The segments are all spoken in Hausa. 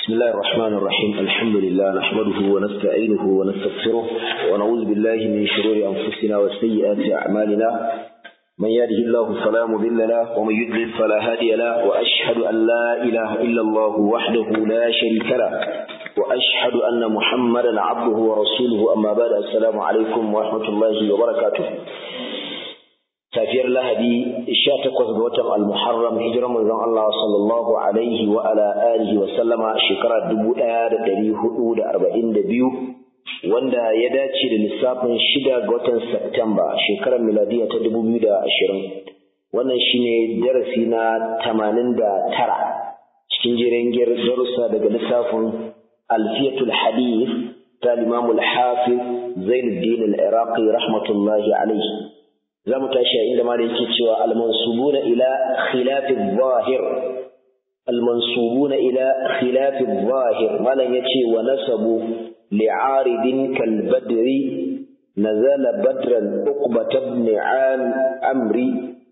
بسم الله الرحمن الرحيم الحمد لله نحمده ونستعينه ونستغفره ونعوذ بالله من شرور أنفسنا وسيئات أعمالنا من يهده الله فلا مضل له ومن يضلل فلا هادي له وأشهد أن لا إله إلا الله وحده لا شريك له وأشهد أن محمدا عبده ورسوله أما بعد السلام عليكم ورحمة الله وبركاته safiyar lahadi sha takwas ga watan almuharram hijirar manzon Allah sallallahu alaihi wa ala alihi wa sallama shekara dubu ɗaya da ɗari hudu da arba'in da biyu wanda ya dace da lissafin shida ga watan Satumba shekarar miladiya ta dubu biyu da ashirin wannan shine darasi na tamanin da tara cikin jirangiyar darussa daga lissafin alfiyatul hadith ta limamul hafiz zainuddin al-iraqi rahmatullahi alaihi za mu tashi a inda ma da yake cewa almansubuna ila khilafi zahir almansubuna ila khilafi zahir malam yace wa nasabu li'aridin kal badri nazala badran uqbat ibn amri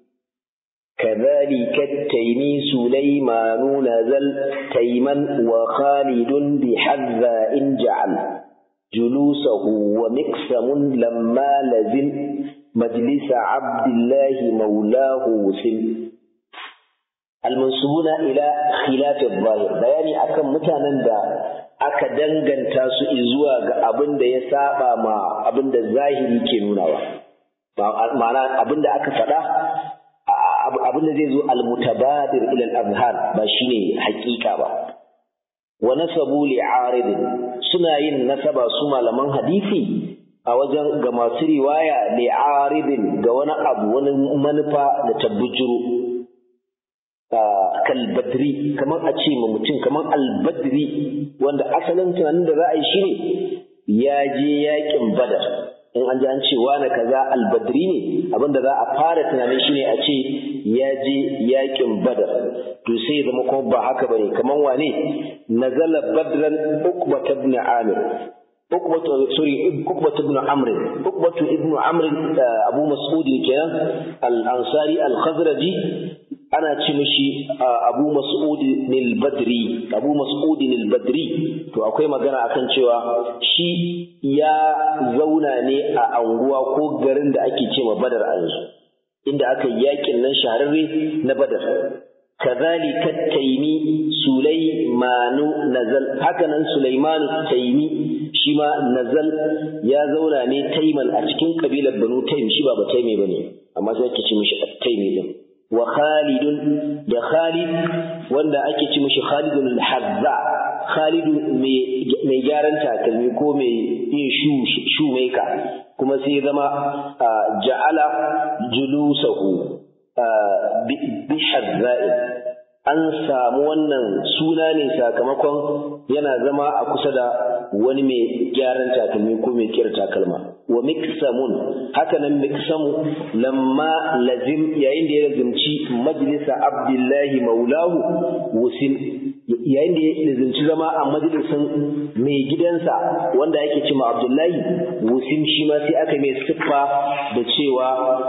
كذلك التيمي سليمان نزل تيما وخالد بحذا إن جعل جلوسه ومقسم لما لزم مجلس عبد الله مولاه وسل المنسوبون إلى خلاف الظاهر بياني أكم متانا دا aka danganta su zuwa ga abin da ya saba ma abin da zahiri ke nunawa ma'ana abin da aka faɗa abin da zai zo almutabadir ila al-azhar ba shine hakika ba wa nasabu li'aridin suna yin nasaba su malaman hadisi a wajen ga masu riwaya li'aridin ga wani abu wani manufa da tabbujuru kalbadri kamar a ce ma mutum kamar albadri wanda asalin tunanin da za a yi shi ne ya je yakin badar in an ji an ce wani kaza albadri ne abinda za a fara tunanin shi ne a ce ya je yakin badar to sai zama kuma ba haka bane kamar wane nazala badran ukbat ibn amir ukbatu sorry ukbatu ibn amr ukbatu ibn amr abu mas'ud kenan al-ansari al-khazraji ana ce mishi abu mas'ud al-badri abu mas'ud al-badri to akwai magana akan cewa shi ya zauna ne a anguwa ko garin da ake cewa badar a yanzu inda aka yakin nan shahararre na badar كذلك التيمي سليمان نزل هكذا سليمان التيمي شما نزل يا زولا ني تيمن a cikin kabilar Banu Taym shi ba ba Taymi bane amma sai ake ce mishi At-Taymi din wa Khalid da Khalid wanda ake ce mishi Khalid al-Hazza Khalid mai gyaran takalmi ko mai yin shu shu kuma sai zama ja'ala julusahu bihazza'in an samu wannan suna ne sakamakon yana zama a kusa da wani mai gyaran takalmi ko mai kira takalma wa miksamun haka nan miksamu lamma lazim yayin da ya lazimci majlisa abdullahi maulahu wusin yayin da ya lazimci zama a majalisin mai gidansa wanda yake cima abdullahi wusin shi ma sai aka mai siffa da cewa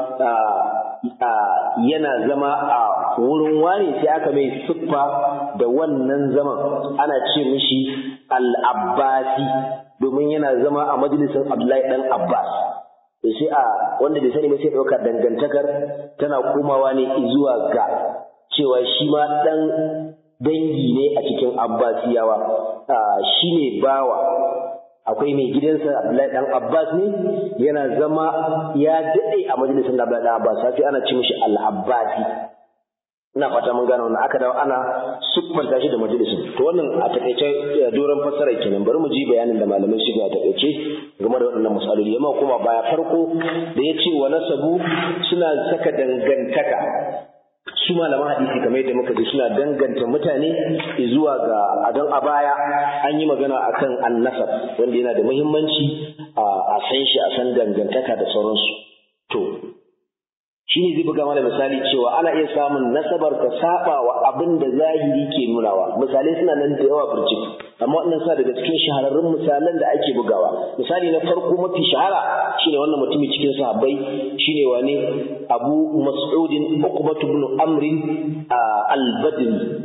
yana zama a wurin wani sai aka mai siffa da wannan zaman ana ce mishi al-abbasi domin yana zama a majalisin abdullahi dan abbas da sai a wanda bai sani ba sai ɗaukar dangantakar tana komawa ne zuwa ga cewa shi ma ɗan dangi ne a cikin abbasiyawa shi ne bawa akwai mai gidansa Abdullahi dan Abbas ne yana zama ya dade a majalisar Abdullahi dan Abbas sai ana ce mishi al-Abbasi ina fata mun gane wannan aka dawo ana siffanta shi da majalisin to wannan a takaice doron fassara kenan bari mu ji bayanin da malamai suka a takaice game da waɗannan misaloli yamma kuma baya farko da ya ce wa nasabu suna saka dangantaka su malaman hadisi kamar yadda muka ji suna danganta mutane zuwa ga adon a baya an yi magana akan annasab wanda yana da muhimmanci a san shi a san dangantaka da sauransu to shi ne zai buga mana misali cewa ana iya samun nasabar ka saba wa abin da zahiri ke nunawa misalai suna nan da yawa birjik amma wannan sa daga cikin shahararrun misalan da ake bugawa misali na farko mafi shahara shine wannan mutumin cikin sahabbai shine wane Abu Mas'udin Uqbah ibn Amr al-Badri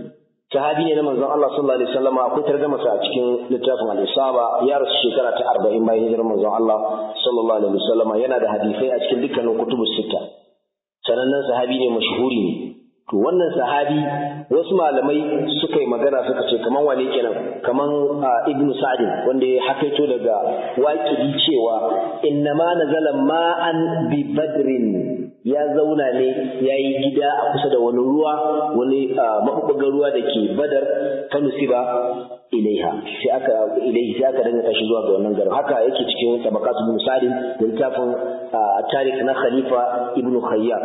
sahabi ne na manzon Allah sallallahu alaihi wasallam akwai tarjuma sa a cikin littafin al-Isaba ya rasu shekara ta 40 bayan hijirar manzon Allah sallallahu alaihi wasallam yana da hadisai a cikin dukkanin kutubus sita sanannen sahabi ne mashhuri ne to wannan sahabi wasu malamai suka yi magana suka ce kaman wane kenan kaman ibn sa'd wanda ya hakaito daga waƙidi cewa innama nazala ma'an bi badrin ya zauna ne ya yi gida a kusa da wani ruwa wani maɓuɓɓugar ruwa da ke badar fanusiba ilaiha sai aka ilaihi sai aka danga tashi zuwa ga wannan garin haka yake cikin tabaqat ibn sa'd da littafin tarikh na khalifa ibn khayyat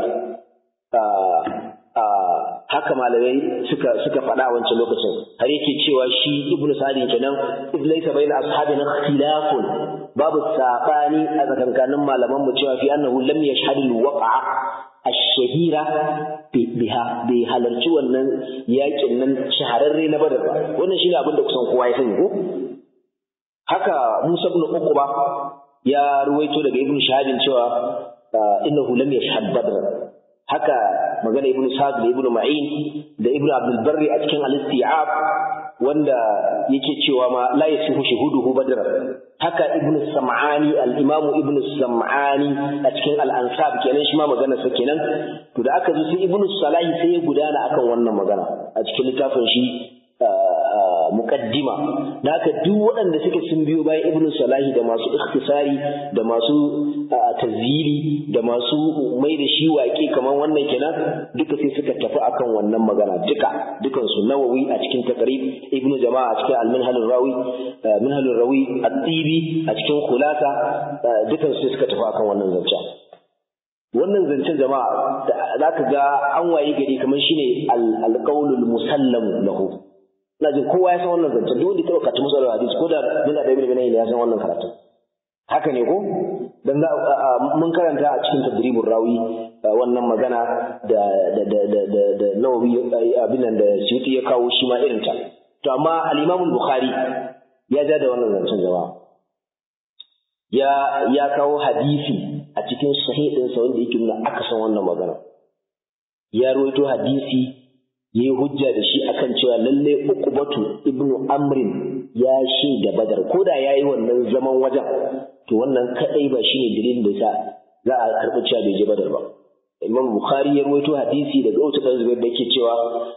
haka malamai suka suka faɗa a wancan lokacin har yake cewa shi ibnu sa'd kenan id laysa bayna ashabina ikhtilafun babu sabani a tsakankanin malaman mu cewa fi annahu lam yashhad al-waqa'a ash-shahira biha bai halarci wannan yakin nan shahararre na badar ba wannan shine abin da kusan kowa ya sani ko haka Musa ibn Uqba ya ruwaito daga ibnu shahadin cewa innahu lam yashhad badr haka magana ibnu sa'd da ibnu ma'in da ibnu abdul barri a cikin al-isti'ab wanda yake cewa ma la yasihu shuhuduhu badr haka ibnu sam'ani al-imam ibnu sam'ani a cikin al-ansab kenan shi ma magana sa kenan to da aka zo sai ibnu salahi sai ya gudana akan wannan magana a cikin littafin shi muqaddima da haka duk waɗanda suke sun biyo bayan ibnu salahi da masu ikhtisari da masu tazili da masu mai da shi waƙe kamar wannan kenan duka sai suka tafi akan wannan magana duka dukan su nawawi a cikin taqrib ibnu jama'a a cikin al-minhal rawi minhal rawi at-tibi a cikin khulasa dukan su suka tafi akan wannan zancen wannan zancen jama'a za ka ga an waye gari kamar shine al-qaulul musallam lahu ina jin kowa ya san wannan zancen duk wanda ya taɓa karatu musallar hadisi ko da yana da ibn ya san wannan karatu haka ne ko dan za mun karanta a cikin tadribur rawi wannan magana da da da da da, da nawawi abin nan da suyuti ya kawo shi ma irin ta to amma al-imam bukhari ya ja da wannan zancen jama'a ya ya kawo hadisi a cikin sahihin sa wanda yake nuna aka san wannan magana ya rawaito hadisi yayi hujja da shi akan cewa lalle uqbatu ibnu amrin ya da badar ko da yayi wannan zaman wajen to wannan kadai ba shine dalilin da sa za a karɓi cewa bai je badar ba imam bukhari ya rawaito hadisi daga wata dan zubair da yake cewa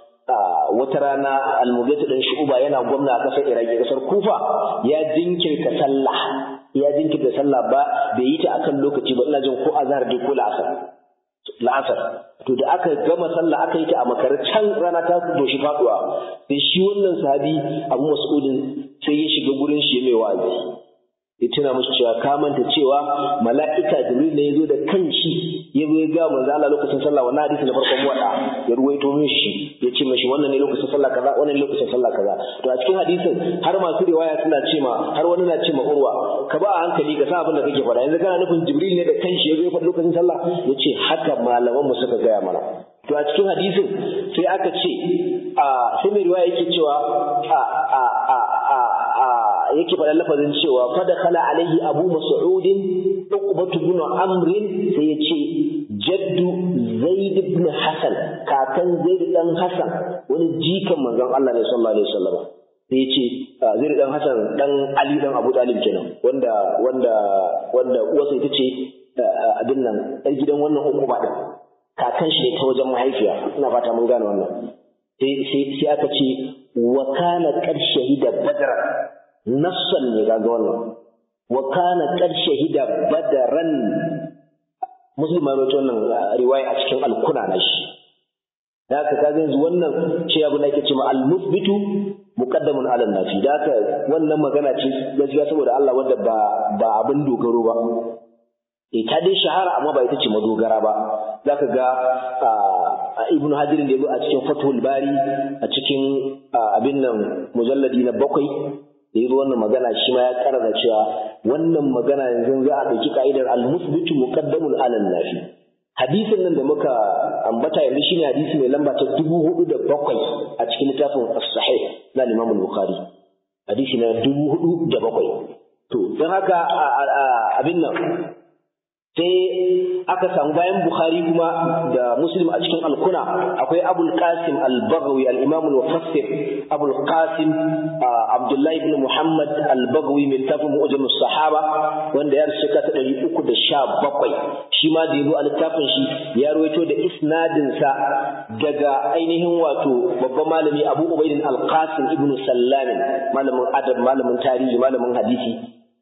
wata rana al-mughith dan shu'ba yana gwamna a kasar iraki kasar kufa ya jinkirta sallah ya jinkirta sallah ba bai yi ta akan lokaci ba ina jin ko azhar dai ko la'asar la'asar to da aka gama sallah aka yi ta a makar can rana ta doshi faduwa sai shi wannan sahabi abu mas'udin sai ya shiga gurin shi mai wa'azi ya tuna musu cewa ka manta cewa mala'ika jibril ne ya zo da kanshi ya zo ya ga manzo Allah lokacin sallah wannan hadisi na farkon wada ya ruwaito min shi ya ce mashi wannan ne lokacin sallah kaza wannan ne lokacin sallah kaza to a cikin hadisin har masu riwaya suna ce ma har wani na ce ma urwa ka ba a hankali ka sa abin da kake faɗa yanzu kana nufin jibril ne da kanshi ya zo ya faɗi lokacin sallah ya ce haka malaman mu suka gaya mana to a cikin hadisin sai aka ce a sai mai riwaya yake cewa a a a a a yake faɗa lafazin cewa fada kala alaihi abu mas'udin uqbatu ibn amr sai ya ce jaddu zaid ibn hasan kakan zaid dan hasan wani jikan manzon Allah ne sallallahu alaihi wasallam sai ya ce zaid dan hasan dan ali dan abu talib kenan wanda wanda wanda uwarsa ita ce abin nan ɗan gidan wannan uquba din kakan shi ne ta wajen mahaifiya ina fata mun gane wannan sai aka ce wa kana qad shahida badra nassan ne ga wannan wa kana qad shahida badran muslim ma rawaito wannan riwaya a cikin al-kuna na shi da haka kaga yanzu wannan ce abu da yake cewa al-musbitu muqaddamun ala nafi da haka wannan magana ce gaskiya saboda Allah wanda ba ba abin dogaro ba eh ta dai shahara amma ba ita ce madogara ba zaka ga ibnu hajar da yazo a cikin fathul bari a cikin abin nan mujalladi na bakwai da yazo wannan magana shi ma ya karara cewa wannan magana yanzu za a ɗauki ka'idar al-musbitu muqaddamun ala nafi hadisin nan da muka ambata yanzu shine hadisi mai lamba ta dubu hudu da bakwai a cikin littafin as-sahih na Imam Bukhari hadisi na dubu hudu da bakwai to don haka abin nan sai aka samu bayan Bukhari kuma da Muslim a cikin alkuna akwai Abul Qasim al-Baghawi al-Imam al-Mufassir Abul Qasim Abdullah ibn Muhammad al-Baghawi mai tafin Mu'jam sahaba wanda ya rasu ta 317 shi ma da yabo a littafin shi ya rawaito da isnadin sa daga ainihin wato babban malami Abu Ubayd al-Qasim ibn Sallam malamin adab malamin tarihi malamin hadisi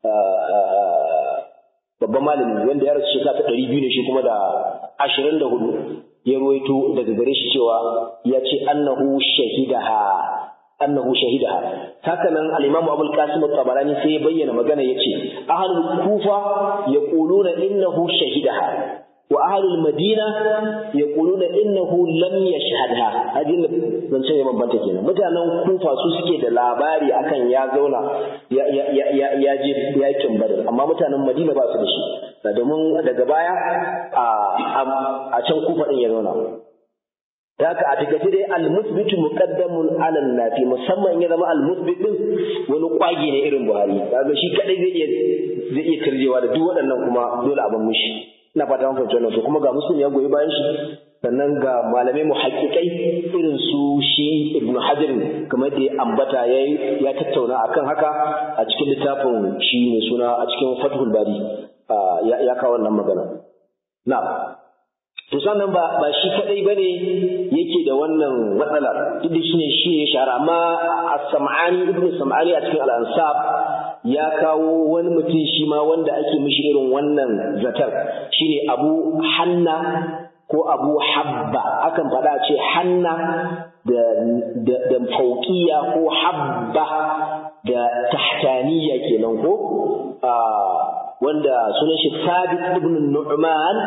babban malami wanda ya rasu shekara ta ɗari biyu ne shi kuma da ashirin da hudu ya ruwaito daga gare shi cewa ya ce annahu shahidaha annahu shahidaha haka nan al-imamu abul qasim at-tabarani sai ya bayyana magana yace ahlul kufa yaquluna innahu shahidaha wa ahlul madina yaquluna innahu lam yashhadha hadin zance ne bambanta kenan mutanen kufa su suke da labari akan ya zauna ya ya ya ya je yakin badar amma mutanen madina ba su da shi domin daga baya a a can kufa din ya zauna haka a takaice dai al-musbitu muqaddamun ala nafi musamman ya zama al-musbit din wani kwagi ne irin Buhari kaga shi kadai zai iya zai iya karjewa da duk waɗannan kuma dole a ban mishi ina fata mun fahimci wannan to kuma ga muslim ya goyi bayan shi sannan ga malamai muhaqqiqai irin su shi ibnu hajar kamar da ya ambata yayi ya tattauna akan haka a cikin littafin shi ne suna a cikin fathul bari ya kawo wannan magana na to sannan ba ba shi kadai bane yake da wannan matsalar duk da shine shi ya shahara amma as-sam'ani ibnu sam'ani a cikin al-ansab ya kawo wani mutum shi ma wanda ake mishi irin wannan zatar shine abu hanna ko abu habba akan faɗa ce hanna da da da fauqiya ko habba da tahtaniya kenan ko wanda sunan shi Thabit ibn Nu'man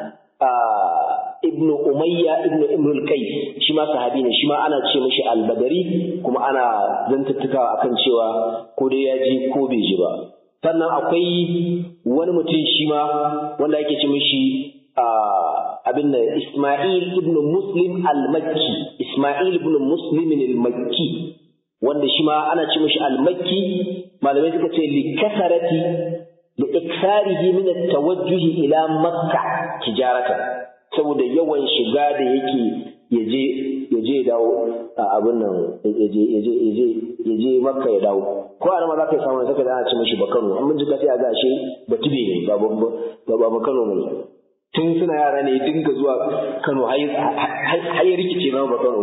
ibn Umayya ibn Imrul Qais shi ma sahabi ne shi ma ana ce mishi al-Badari kuma ana zantattukawa akan cewa ko dai ya ji ko bai ji ba sannan akwai wani mutum shi ma wanda ake ce mishi abin da Isma'il ibn Muslim al-Makki Isma'il ibn Muslim al-Makki wanda shi ma ana ce mishi al-Makki malamai suka ce li kasarati li iksarihi min at-tawajjuh ila Makka tijaratan saboda yawan shiga da yake yaje yaje dawo abin nan yaje yaje yaje yaje Makka ya dawo ko a ma za ka samu saka da ana ce mishi Bakano an mun ji sai a ga ashe Batube ne ba ba Bakano ne tun suna yara ne dinga zuwa Kano har ya rikice ma ba Kano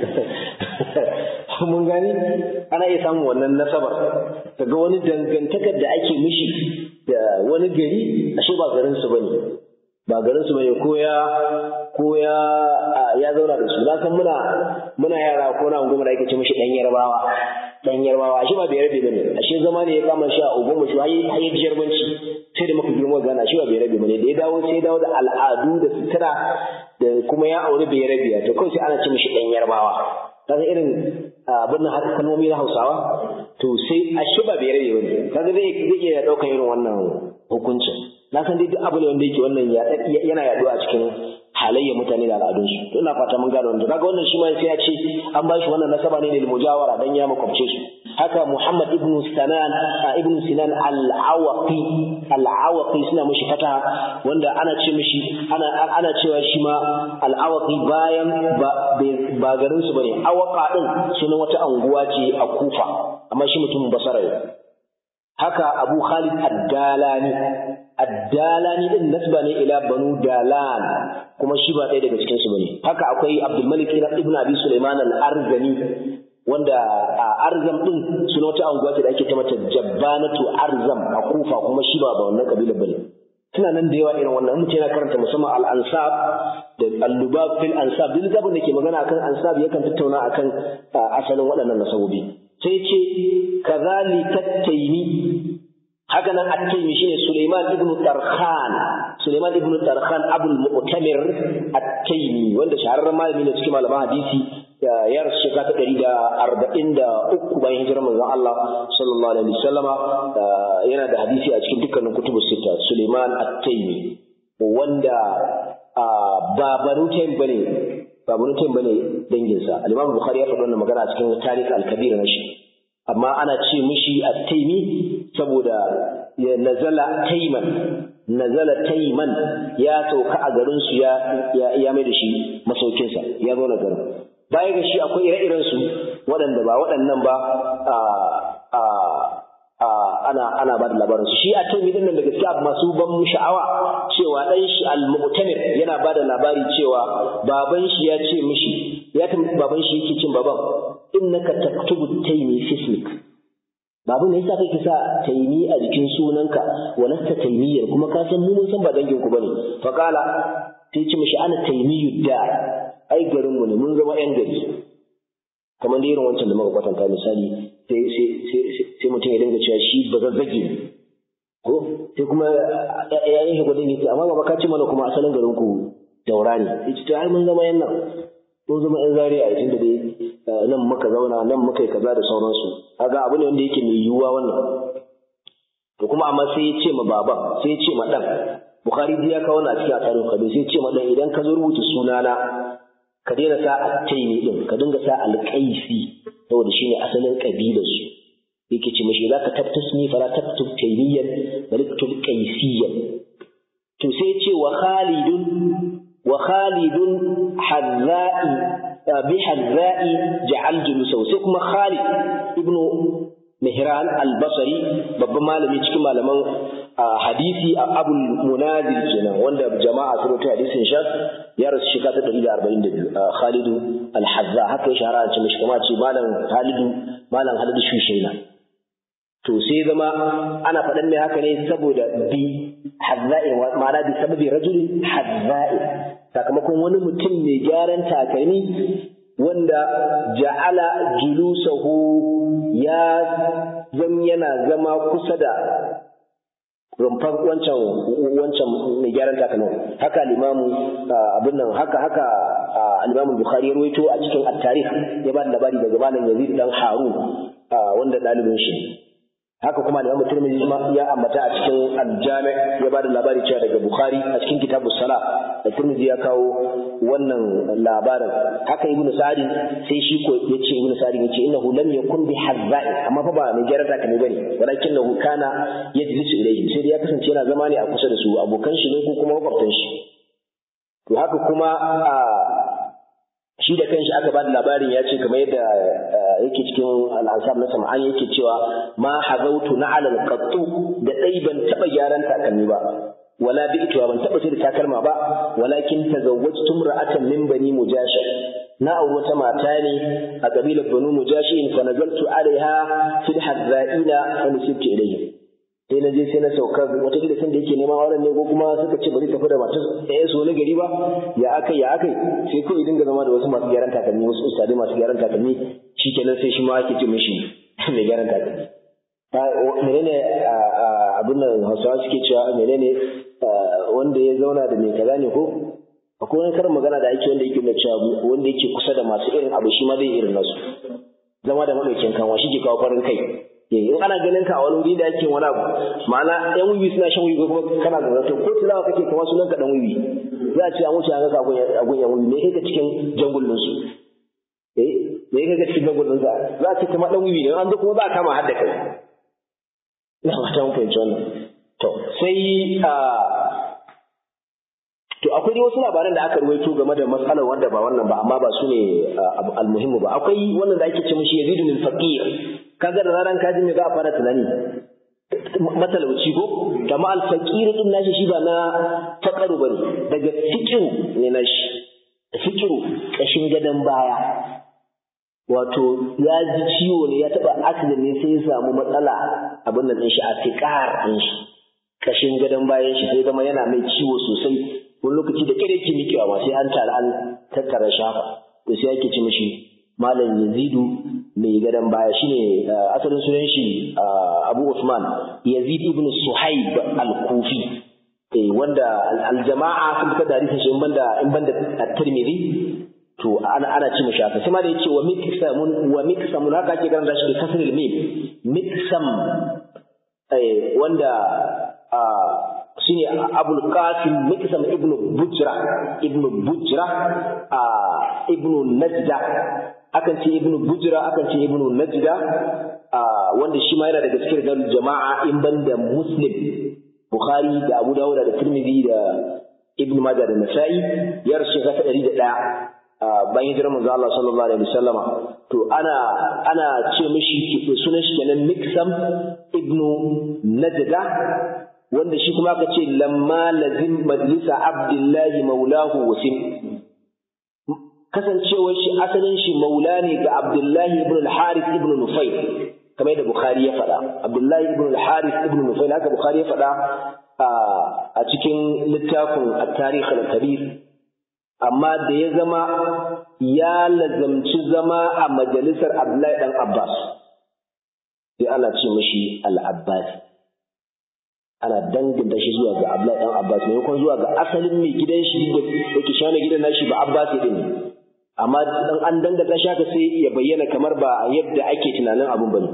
ko mun gani ana iya samun wannan nasabar daga wani dangantakar da ake mishi da wani gari ashe ba garin su bane ba garin su bane ko ya ko ya ya zauna da su na san muna muna yara ko na goma da ake ce mishi dan yarbawa dan yarbawa ashe ba bai rabe bane ashe zama ne ya kama shi a ugon mu shi har ya jarbanci sai da muka girma gana shi ba bai rabe bane da ya dawo sai ya dawo da al'adu da sutura da kuma ya aure bai rabe to kawai sai ana ce mishi dan yarbawa kaga irin abin nan haka kalmomi na Hausawa to sai ashe ba bai rabe bane kaga zai zai iya daukar irin wannan hukuncin na san dai duk abu ne wanda yake wannan yana yaduwa a cikin halayyar mutane da al'adunsu to ina fata mun gano wannan kaga wannan shi ma sai ya ce an ba shi wannan nasaba ne lil mujawara dan ya makwabce su haka Muhammad ibn Sinan ibn Sinan al-Awaqi al-Awaqi suna mishi fata wanda ana ce mishi ana ana cewa shi ma al-Awaqi bayan ba garin su bane Awaqa din sunan wata anguwa ce a Kufa amma shi mutumin Basra ne haka Abu Khalid ad-Dalani ad-Dalani din nasba ne ila Banu Dalan kuma shi ba ɗaya daga cikin su bane haka akwai Abdul Malik ibn Abi Sulaiman al-Arzani wanda a Arzam din suna wata anguwa ce da ake ta mata Jabbanatu Arzam a Kufa kuma shi ba ba wannan kabilar bane suna nan da yawa irin wannan mutum yana karanta musamman al-ansab da al-lubab fil ansab duk littafin da ke magana akan ansab yakan tattauna akan asalin waɗannan nasabobi sai ce kazalika taymi haka nan at-taymi shine Sulaiman ibn Tarkhan Sulaiman ibn Tarkhan Abul Mu'tamir at-Taymi wanda shahararren malami ne cikin malaman hadisi ya rasu shekara ta ɗari da arba'in da uku bayan hijirar manzon Allah sallallahu alaihi wasallama yana da hadisi a cikin dukkanin kutubu sita Suleiman At-Taymi wanda ba Banu Taym bane ba Banu Taym bane danginsa Al-Imam Bukhari ya faɗi wannan magana a cikin Tarikh Al-Kabir na shi amma ana ce mishi At-Taymi saboda ya nazala Tayman nazala taiman ya sauka a garin su ya ya mai da shi masaukinsa ya zo na garin baya ga shi akwai ire-iren su waɗanda ba waɗannan ba a a ana ana ba da labarin su shi a taimi din nan da gaskiya masu ban sha'awa cewa dan shi al-mu'tamir yana ba da labari cewa baban shi ya ce mishi ya tambayi baban shi yake cin baban innaka taktubu taimi fismik babu ne yasa kake sa taimi a jikin sunanka walasta taimiyar kuma ka san mu mun san ba dangin ku bane fa qala sai ce mishi ana taimiyud da ai garin mu ne mun zama yan gari kamar da irin wancan da muka kwatanta misali sai sai sai mutum ya dinga cewa shi ba zazzage ne ko sai kuma yayin shi gudun yake amma ba ka ce mana kuma asalin garin ku daura ne yace to ai mun zama yan nan mun zama yan zaria a tunda dai nan muka zauna nan muka yi kaza da sauransu kaga abu ne wanda yake mai yiwuwa wannan to kuma amma sai ya ce ma baban sai ya ce ma dan bukhari ya kawo na cikin asarin kadu sai ya ce ma dan idan ka zo rubuta sunana ka daina sa attaini din ka dinga sa alqaisi saboda shine asalin kabilar su yake ce mishi zaka tabtasni fara taktub taymiyan bal taktub qaisiyan to sai ya ce wa khalidun wa khalidun hadza'i bi hadza'i ja'al julusahu sai kuma khalid ibnu mihran al-basri babban malami cikin malaman hadisi abul munazir kenan wanda jama'a sun rubuta hadisin shas ya rasu shekara ta 142 Khalid al-Hazza haka ya shahara ce mishi kuma ce malam Khalid malam Khalid Shushaina to sai zama ana faɗan mai haka ne saboda bi hazza'i ma'ana bi sababi rajulin hazza'i sakamakon wani mutum mai gyaran takalmi wanda ja'ala julusahu ya zam yana zama kusa da rumfar wancan wancan mai gyaran takalmin haka limamu abin nan haka haka al-Imam Bukhari ya rawaito a cikin at-tarikh ya ba da labari daga malam Yazid dan Harun wanda dalibin shi haka kuma Imam Tirmidhi ya ambata a cikin al-Jami' ya ba da labari cewa daga Bukhari a cikin kitabus sala da Tirmidhi ya kawo wannan labarin haka Ibn Sa'd sai shi ko yace Ibn Sa'd yace innahu lam yakun bi hazza'i amma fa ba mai jarata kane bane walakinahu kana yajlisu ilayhi sai ya kasance yana zama ne a kusa da su abokan shi ne ko kuma makwabtan shi to haka kuma a shi da kanshi aka ba da labarin ya ce kamar yadda yake cikin al'ansar na sama'an yake cewa ma hazautu na alal qattu da dai ban taba gyaran takalmi ba wala bi ituwa ban taba da takalma ba walakin tazawwajtu ra'atan min bani mujashi na auri wata mata ne a kabilar banu mujashi fa nazaltu alaiha fil hadza'ina fa nusibtu ilayhi sai na je sai na sauka wata da san da yake neman auren ne ko kuma suka ce bari tafi da matar ɗaya su wani gari ba ya akai ya akai sai kawai dinga zama da wasu masu gyaran takalmi wasu ustadai masu gyaran takalmi shikenan sai shi ma ake ce mishi mai gyaran takalmi menene abin nan hausawa suke cewa menene wanda ya zauna da mai kaza ne ko akwai wani karin magana da ake wanda yake nuna cewa wanda yake kusa da masu irin abu shi ma zai irin nasu zama da maɗaukin kanwa shi ke kawo farin kai in ana ganin ka a wani wuri da ake wani abu ma'ana yan wiwi suna shan wiwi ko kuma kana da zato ko tilawa kake kamar sunan ka dan wiwi za a ce an wuce an ga a gun yan wiwi me kai ka cikin jangullin su eh me kai ka cikin jangullin sa za a ce kamar dan wiwi ne an zo kuma za a kama har da kai ina fata mun fahimci wannan to sai a to akwai dai wasu labaran da aka ruwaito game da matsalar wanda ba wannan ba amma ba su ne almuhimmu ba akwai wannan da ake ce mishi yazidun al-faqir kaga da ranar kaji ne za a fara tunani matalauci ko kama al-faqir din nashi shi ba na faqaru bane daga fikiru ne nashi fikiru kashin gadan baya wato ya ji ciwo ne ya taba accident ne sai ya samu matsala abin nan din shi a fiqar din shi kashin gadan bayan shi sai zama yana mai ciwo sosai wani lokaci da kare ke mikewa ma sai an tara an tattara shafa to sai ake ci mishi malam yazidu mai gadon baya shine asalin sunan shi abu usman yazid ibn suhaib al-kufi wanda al-jama'a sun fitar da hadisin shi in banda in banda at-tirmidhi to ana ana ci mishi haka sai ma da yace wa miksamun wa miksamun haka ake karanta shi da kasrul mim miksam wanda shine abul qasim miksam ibnu bujra ibnu bujra ibnu najda akan ce ibnu bujra akan ce ibnu najda wanda shi ma yana daga cikin rigar jama'a in banda muslim Bukhari da Abu Dawud da Tirmidhi da Ibn Majah da Nasa'i ya rasu shekara ta ɗari da ɗaya bayan hijirar manzo Allah sallallahu alaihi wasallama to ana ana ce mishi sunan shi kenan Miksam ibn Najda wanda shi kuma aka ce lamma lazim majlisa Abdullahi maulahu wasim kasancewar shi asalin shi maula ne ga Abdullahi ibn al-Harith ibn Nufayl kamar yadda Bukhari ya faɗa Abdullahi ibn al-Harith ibn Nufayl haka Bukhari ya faɗa a cikin littafin at-Tarikh al-Kabir amma da ya zama ya lazamci zama a majalisar Abdullahi dan Abbas sai ana ce mashi al-Abbas ana danganta shi zuwa ga Abdullahi dan Abbas maimakon zuwa ga asalin mai gidan shi da yake shane gidan nashi ba Abbas din amma dan an danganta shi haka sai ya bayyana kamar ba yadda ake tunanin abun bane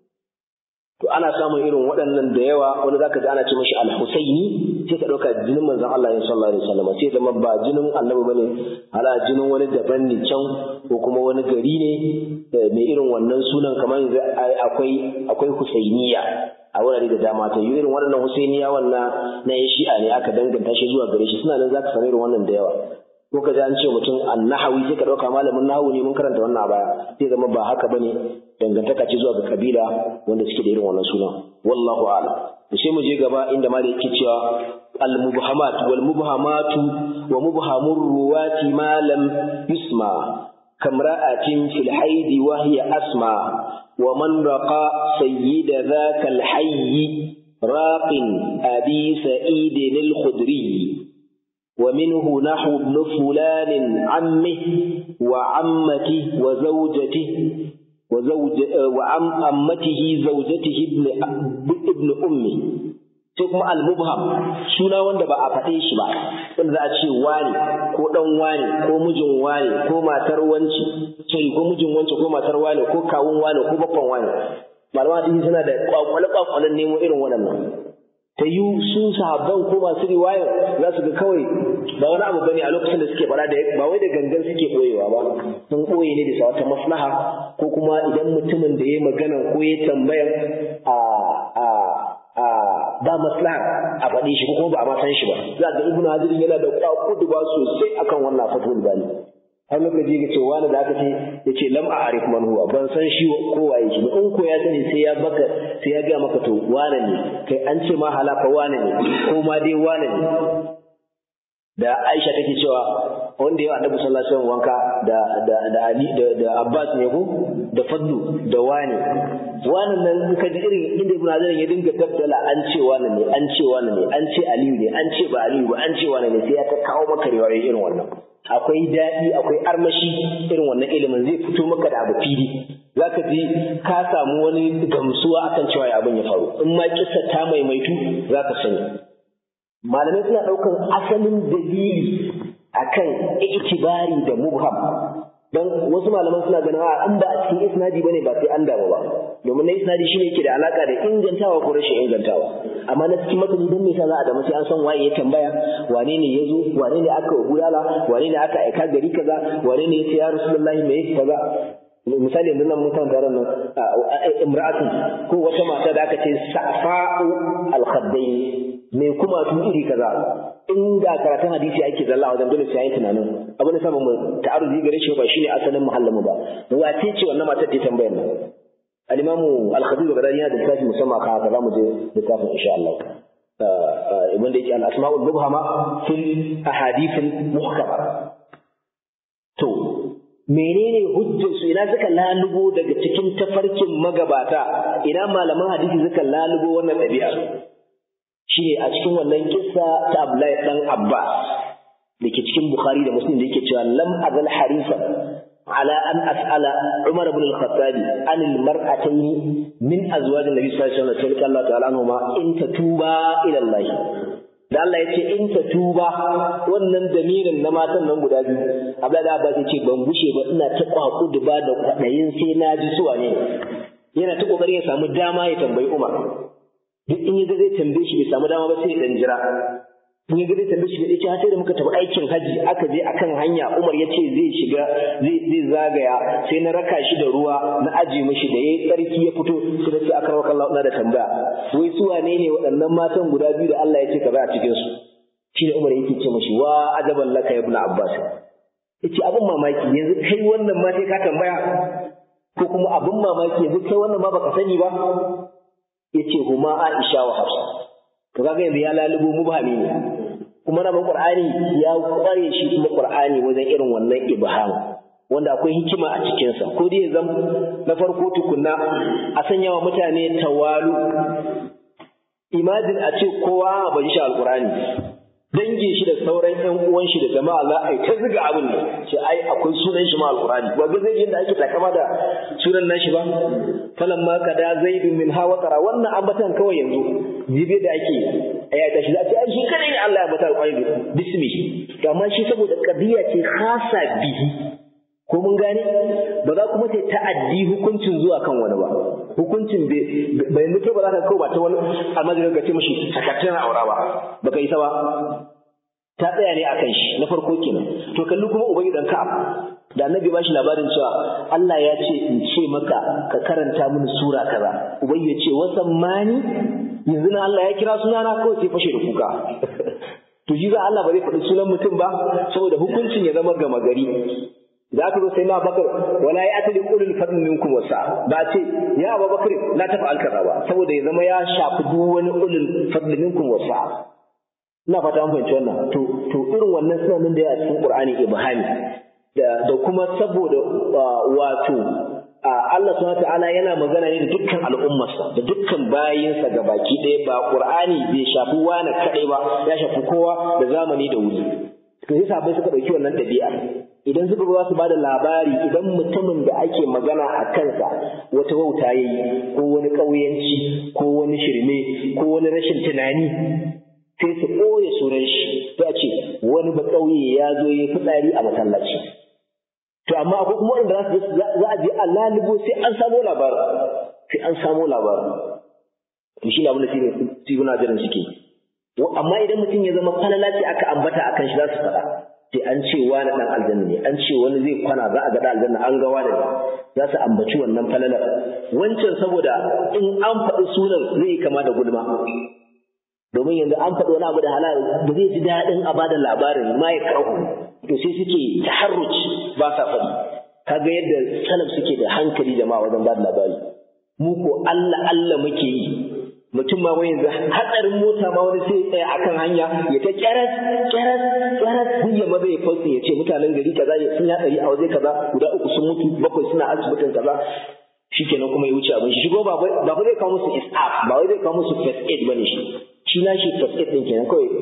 to ana samun irin waɗannan da yawa wani zaka ji ana ce mashi al-Husaini sai ka ɗauka jinin manzon Allah sallallahu alaihi wasallam sai zama ba jinin annabi bane ala jinin wani daban ne can ko kuma wani gari ne mai irin wannan sunan kamar yanzu akwai akwai Husainiya a wurare da dama ta yi irin waɗannan Husainiya wannan na yan shi'a ne aka danganta shi zuwa gare shi suna nan zaka samu irin wannan da yawa ko ka ji an ce mutum annahawi sai ka ɗauka malamin nahawu ne mun karanta wannan a baya sai zama ba haka bane dangantaka ce zuwa ga kabila wanda suke da irin wannan sunan wallahu a'lam to sai mu je gaba inda ma da yake cewa al mubhamat wal mubhamatu wa mubhamur ruwati ma lam yusma kamra'atin fil haidi wa hiya asma wa man raqa sayyida dhaka al hayy raqin abi sa'id al khudri ومنه نحو ابن فلان عمه وعمته وزوجته وزوج وعم أمته زوجته ابن ابن أمه sai kuma al-mubham suna wanda ba a faɗe shi ba wanda za a ce wani ko dan wani ko mijin wani ko matar wanci sai ko mijin wanci ko matar wani ko kawun wani ko babban wani malama hadisi suna da kwakwale kwakwalen nemo irin waɗannan ta yi su sahabban ko masu riwayar za su ga kawai ba wani abu bane a lokacin da suke fara da ba wai da gangan suke boyewa ba sun boye ne bisa wata maslaha ko kuma idan mutumin da ya magana ko ya tambaya a a a ba maslaha a faɗi shi ko kuma ba a ma san shi ba za ga ibnu hajar yana da kwakudu ba sosai akan wannan fatul bani har lokaci ga cewa wani da aka ce ya ce lam a arif man huwa ban san shi ko waye shi in ko ya sani sai ya baka sai ya ga maka to wane ne kai an ce ma halaka wane ne ko ma dai wane ne da Aisha take cewa wanda ya Annabi sallallahu alaihi wasallam wanka da da da Ali da da Abbas ne ko da Fadlu da wani wannan nan in ka ji irin inda Ibn Hazar ya dinga tabbala an ce wani ne an ce wani ne an ce Aliyu ne an ce ba Aliyu ba an ce wani ne sai ya ta kawo maka riwayoyi irin wannan akwai daɗi akwai armashi irin wannan ilimin zai fito maka da abu fili za ka ji ka samu wani gamsuwa akan cewa ya abin ya faru in ma kisa ta maimaitu za ka sani malamai suna ɗaukan asalin dalili akan itibari da mubham don wasu malaman suna ganin a an ba a cikin isnadi bane ba sai an damu ba domin na isnadi shine yake da alaka da ingantawa ko rashin ingantawa amma na cikin matani don me yasa za a damu sai an san waye ya tambaya wane ne ya zo wane ne aka gudala wane ne aka aika gari kaza wane ne ya ce ya rasulullahi me kaza misali yanzu nan mutan taron nan imra'atun ko wata mata da aka ce safa'u al-khaddain me kuma tun iri kaza in da karatun hadisi ake zalla wajen dole sai yayi tunanin abin da sama mu ta'aruzi gare shi ba shine asalin muhallin mu ba wace ce wannan matar ta tambayar nan al-imamu al-khatib al-baghdadi yana da littafi musamman ka haka zamu je littafin insha Allah ibn da yake al-asma'ul mubhama fil ahadith al-muhkama to menene hujjar su ina suka lalubo daga cikin tafarkin magabata ina malaman hadisi suka lalubo wannan ɗabi'a shine a cikin wannan kissa ta Abdullahi dan Abbas da ke cikin Bukhari da Muslim da yake cewa lam azal harisa ala an as'ala Umar ibn al-Khattab an al-mar'atayn min azwaj an-nabi sallallahu alaihi wasallam Allah ta'ala anhuma in tatuba ila Allah da Allah ya ce in tatuba wannan damirin na matan nan guda biyu Abdullahi da Abbas ya ce ban gushe ba ina ta kwaku ba da kwadayin sai na ji suwa ne yana ta kokarin ya samu dama ya tambayi Umar duk in yaga zai tambaye shi bai samu dama ba sai dan jira in ya gare tambaye shi ya ce sai da muka tafi aikin haji aka je akan hanya Umar ya ce zai shiga zai zai zagaya sai na raka shi da ruwa na aje mishi da yayi tsarki ya fito sai da ce aka rawa Allah ina da tambaya wai su wane ne waɗannan matan guda biyu da Allah ya ce kaza a cikin su shi ne Umar yake ce mishi wa ajaban laka ibn Abbas yace abin mamaki yanzu kai wannan ma sai ka tambaya ko kuma abin mamaki yanzu kai wannan ma baka sani ba yace huma Aisha wa Hafsa to kaga yanzu ya lalubo mubhami ne kuma na Qur'ani ya kware shi kuma Qur'ani wajen irin wannan ibham wanda akwai hikima a cikin sa ko dai zam na farko tukunna a sanya wa mutane tawalu imagine a ce kowa ba shi alqur'ani dangin shi da sauran ƴan uwan shi da jama'a za a yi ta ziga abin ne ce ai akwai sunan shi ma alqur'ani ba ga zai da ake takama da sunan nashi ba falan ma kada zaidu min hawa tara wannan ambatan kawai yanzu jibe da ake aya ta shi za ta ai shi kadai ne Allah ya bata alqur'ani bismi to amma shi saboda qadiya ce khasa bihi ko mun gane ba za kuma sai ta'addi hukuncin zuwa kan wani ba hukuncin bai mutu ba za ka kawo ba ta wani almajirin ka ce mashi sakatun aura ba baka isa ba ta tsaya ne akan shi na farko kenan to kalli kuma ubangi dan ka'ab da annabi ba shi labarin cewa Allah ya ce in ce maka ka karanta mini sura kaza ubangi ya ce wasan mani yanzu na Allah ya kira sunana kawai sai fashe da kuka to ji za Allah ba zai faɗi sunan mutum ba saboda hukuncin ya zama gama gari da aka zo sai na bakar wala ya atali ulul fadl minkum wasa ba ce ya Abu Bakar la tafa alkaza ba saboda ya zama ya shafi duk wani ulul fadl minkum wasa ina fata an fahimci wannan to to irin wannan suna nan da ya cikin Qur'ani ibhami da da kuma saboda wato Allah subhanahu ta'ala yana magana ne da dukkan al'ummarsa da dukkan bayinsa ga baki ɗaya ba Qur'ani bai shafi wani kaɗai ba ya shafi kowa da zamani da wuri to sai sabai suka ɗauki wannan ɗabi'a idan suka ba su bada labari idan mutumin da ake magana a kansa wata wauta ya yi ko wani ƙauyanci ko wani shirme ko wani rashin tunani sai su ɓoye sunan shi sai a ce wani ba ƙauye ya zo ya fitsari a masallaci to amma akwai kuma wanda za a je a lalubo sai an samo labarin sai an samo labarin to shi ne abin da su na jiran suke amma idan mutum ya zama falala ce aka ambata akan shi za su faɗa sai an ce wani ɗan aljanna ne an ce wani zai kwana za a ga aljanna an ga wani za su ambaci wannan falalar wancan saboda in an faɗi sunan zai kama da gulma domin yanzu an faɗi wani abu da halal ba zai ji daɗin a bada labarin ma ya karhu to sai suke taharruci ba sa faɗi kaga yadda salaf suke da hankali jama'a wajen bada labari mu ko Allah Allah muke yi mutum ma wai yanzu hatsarin mota ma wani sai tsaya akan hanya ya ta kyaras kyaras kyaras duk ya maza ya fauce ya ce mutanen gari kaza sun ya ɗari a waje kaza guda uku sun mutu bakwai suna asibitin kaza shikenan kuma ya wuce abin shi shigo ba ba zai kawo musu isaf ba wai zai kawo musu first aid bane shi shi na shi first aid din kenan kawai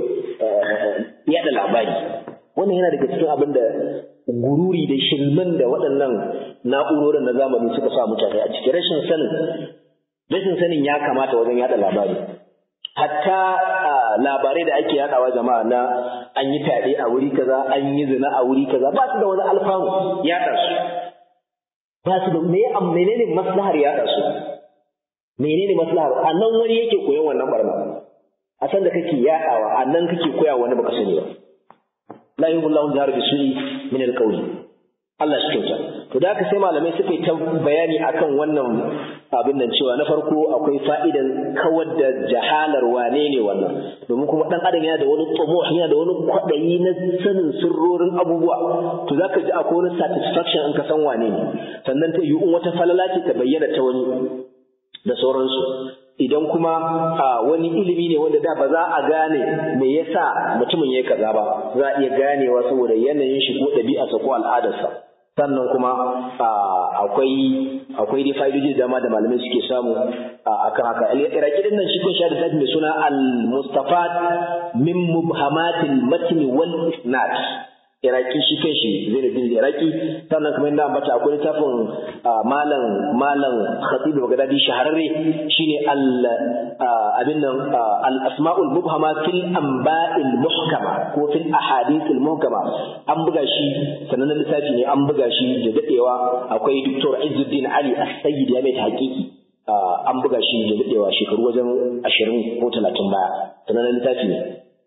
yaɗa labari wannan yana daga cikin abin da gururi da shirman da waɗannan na'urorin na zamani suka sa mutane a cikin rashin sanin rashin sanin ya kamata wajen yada labari hatta labarai da ake yadawa jama'a na an yi fyaɗe a wuri kaza an yi zina a wuri kaza ba su da wani alfanu yada su ba su da me menene maslahar yada su menene maslahar a nan wani yake koyon wannan barna a san da kake yadawa a nan kake koya wani baka sani ba la yuhullahu jahar bi su'i min alqawli Allah shi kyauta to da haka sai malamai suka yi ta bayani akan wannan abin nan cewa na farko akwai fa'idan kawar da jahalar wane ne wannan domin kuma dan adam yana da wani tsumuh yana da wani kwaɗayi na sanin sirrorin abubuwa to zaka ji akwai wani satisfaction in ka san wane ne sannan ta yi in wata falala ce ta bayyana ta wani da sauransu idan kuma wani ilimi ne wanda da ba za a gane me yasa mutumin ya kaza ba za a iya ganewa saboda yanayin shi ko ɗabi'arsa ko al'adarsa sannan kuma akwai akwai dai fa'idoji da dama da malamai suke samu akan haka iraki din nan shi kun sha da tafi mai suna al-mustafat min mubhamatil matn wal isnad iraki shi kan shi zainuddin iraki sannan kamar yadda ambata akwai littafin malam malam khatib bagdadi shahararre shine al abin nan al asma'ul mubhama fil anba'il muhkama ko fil ahadithil muhkama an buga shi sannan littafi ne an buga shi da dadewa akwai Dr. Izzuddin Ali As-Sayyid ya mai hakiki an buga shi da dadewa shekaru wajen 20 ko 30 baya sannan littafi ne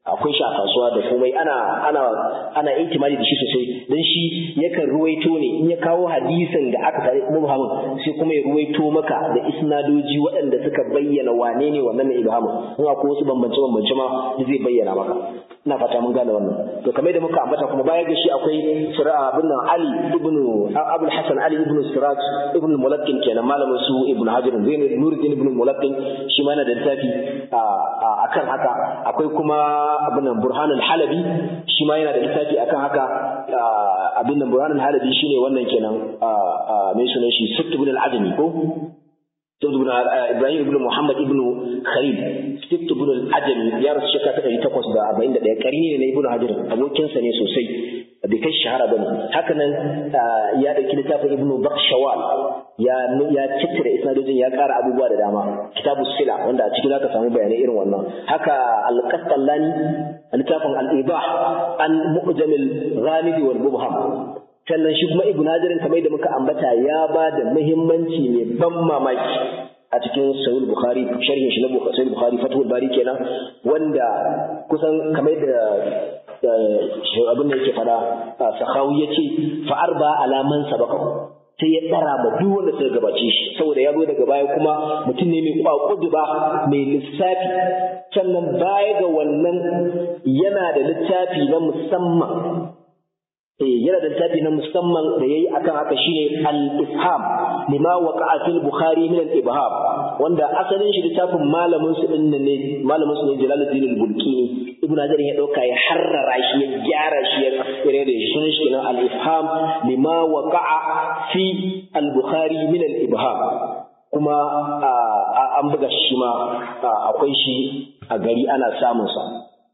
akwai shi a kasuwa da komai ana ana ana intimadi da shi sosai dan shi yakan ruwaito ne in ya kawo hadisin da aka tare mubhamin sai kuma ya ruwaito maka da isnadoji waɗanda suka bayyana wane ne wannan ne ibhamin in akwai wasu bambance bambance ma zai bayyana maka ina fata mun gane wannan to kamar da muka ambata kuma baya ga shi akwai sura abin nan Ali ibn Abdul Hasan Ali ibn Siraj ibn Mulaqqin kenan malamin su Ibn Hajar Zain Nuruddin ibn Mulaqqin shi ma yana da littafi akan haka akwai kuma abin nan Burhanul Halabi shi ma yana da littafi akan haka abin nan Burhanul Halabi shine wannan kenan mai sunan shi Sitt ibn al-Adami ko ibn Ibrahim ibn Muhammad ibn Khalil Sitt ibn al-Adami ya rasu shekara ta 841 karni ne na Ibn Hajar abokinsa ne sosai bai kai shahara bane haka nan ya dauki littafin Ibn Bakhshawal ya ya cittira isnadojin ya ƙara abubuwa da dama kitabus sila wanda a cikin zaka samu bayanai irin wannan haka al-Qastallani littafin al-Ibah an mu'jamil ghamid wal mubham sannan shi kuma Ibn Hajar kamar da muka ambata ya ba da muhimmanci mai ban mamaki a cikin sahih bukhari sharhin shi na sahih bukhari fathul bari kenan wanda kusan kamar da abin da yake fada sahawi yace fa arba alaman sabaka sai ya tsara ma duk wanda suka gabace shi saboda ya zo daga baya kuma mutum ne mai kwakudu ba mai lissafi sannan baya ga wannan yana da littafi na musamman eh yana da littafi na musamman da yayi akan haka shine al-ifham lima waqa'a fil bukhari min al-ibham wanda asalin shi littafin malamin su din ne malamin su ne Jalaluddin al-Bulkini Ibn Hajar ya dauka ya harrara shi ya gyara shi ya tsire da shi sunan shi al-ifham lima waqa'a fi al-bukhari min al-ibham kuma an buga shi ma akwai shi a gari ana samun sa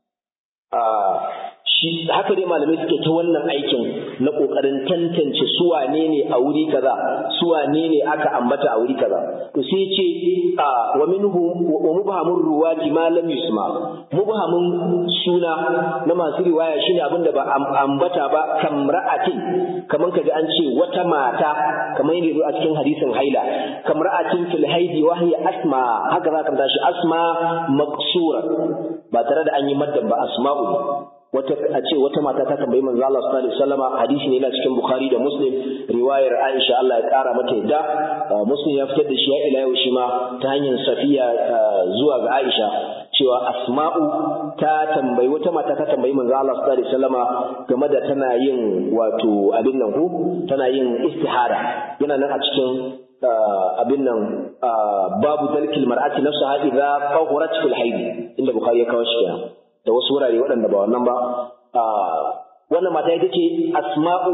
shi haka dai malamai suke ta wannan aikin na kokarin tantance su wane ne a wuri kaza su wane ne aka ambata a wuri kaza to sai ce wa minhu wa mubhamur ruwati ma lam yusma mubhamun suna na masu riwaya shine abin da ba ambata ba kamra'atin kaman kaji an ce wata mata kamar yadda zo a cikin hadisin haila kamra'atin fil haidi wa hiya asma haka za ka tashi asma maqsura ba tare da an yi maddan ba asma'u wata a ce wata mata ta tambayi manzo Allah sallallahu alaihi wasallama hadisi ne yana cikin Bukhari da Muslim riwayar Aisha Allah ya kara mata yadda Muslim ya fitar da shi ya ila yau shi ma ta hanyar Safiya zuwa ga Aisha cewa Asma'u ta tambayi wata mata ta tambayi manzo Allah sallallahu alaihi wasallama game da tana yin wato abin nan ko tana yin istihara yana nan a cikin abin nan babu dalkil mar'ati nafsaha idza tahurat fil haid inda Bukhari ya kawo shi kenan da wasu wurare waɗanda ba wannan ba wannan mata ita ce asma'u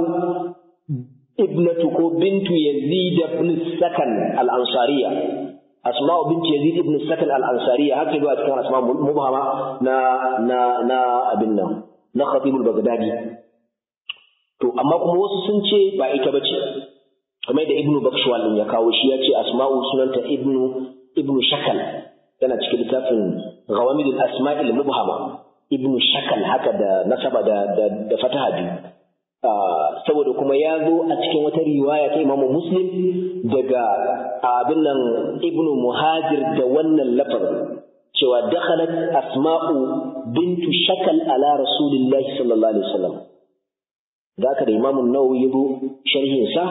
ibnatu ko bintu yazid ibn sakan al-ansariya asma'u bintu yazid ibn sakan al-ansariya haka zuwa cikin asma'u mubhama na na na abin nan na khatibul bagdadi to amma kuma wasu sun ce ba ita bace kamar da ibnu bakshwal din ya kawo shi ya ce asma'u sunanta ibnu ibnu shakal yana cikin littafin غوامض الأسماء المبهمة ابن شكل haka da nasaba da da fataha biyu saboda kuma ya zo a cikin wata riwaya ta Imam Muslim daga abin nan Ibn Muhajir da wannan lafazin cewa dakhalat Asma'u bintu Shakal ala Rasulillahi sallallahu alaihi wasallam zaka da Imam Nawawi yazo sharhin sa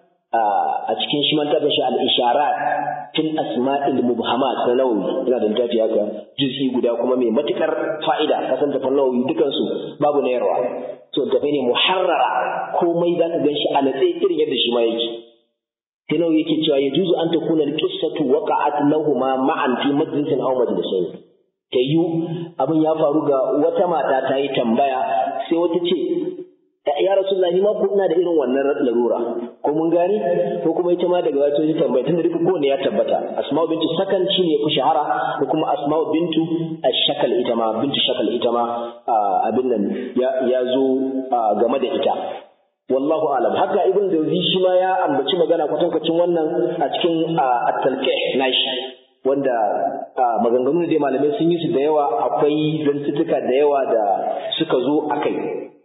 a cikin shi man tabbata shi al-isharat fil asma'il mubhamat na nawawi ina da littafi haka juz'i guda kuma mai matukar fa'ida kasan tafan nawawi dukan su babu na yarwa to tafi ne muharrara komai zaka gan shi a natse irin yadda shi ma yake sai nawawi yake cewa ya juzu an takuna al-qissatu waqa'at lahumu ma'an fi majlisin aw majlisain tayu abin ya faru ga wata mata ta yi tambaya sai wata ce ya rasulullahi ma ko ina da irin wannan larura ko mun gani ko kuma ita ma daga wato ta tambaya tunda duka kowane ya tabbata asma'u bintu sakan shi ne ku shahara da kuma asma'u bintu ashakal ita ma bintu shakal ita ma abin nan ya zo game da ita wallahu alam haka ibn jawzi shi ma ya ambaci magana kwatankwacin wannan a cikin at-talqih nashi wanda maganganu da malamai sun yi su da yawa akwai zantuttuka da yawa da suka zo akai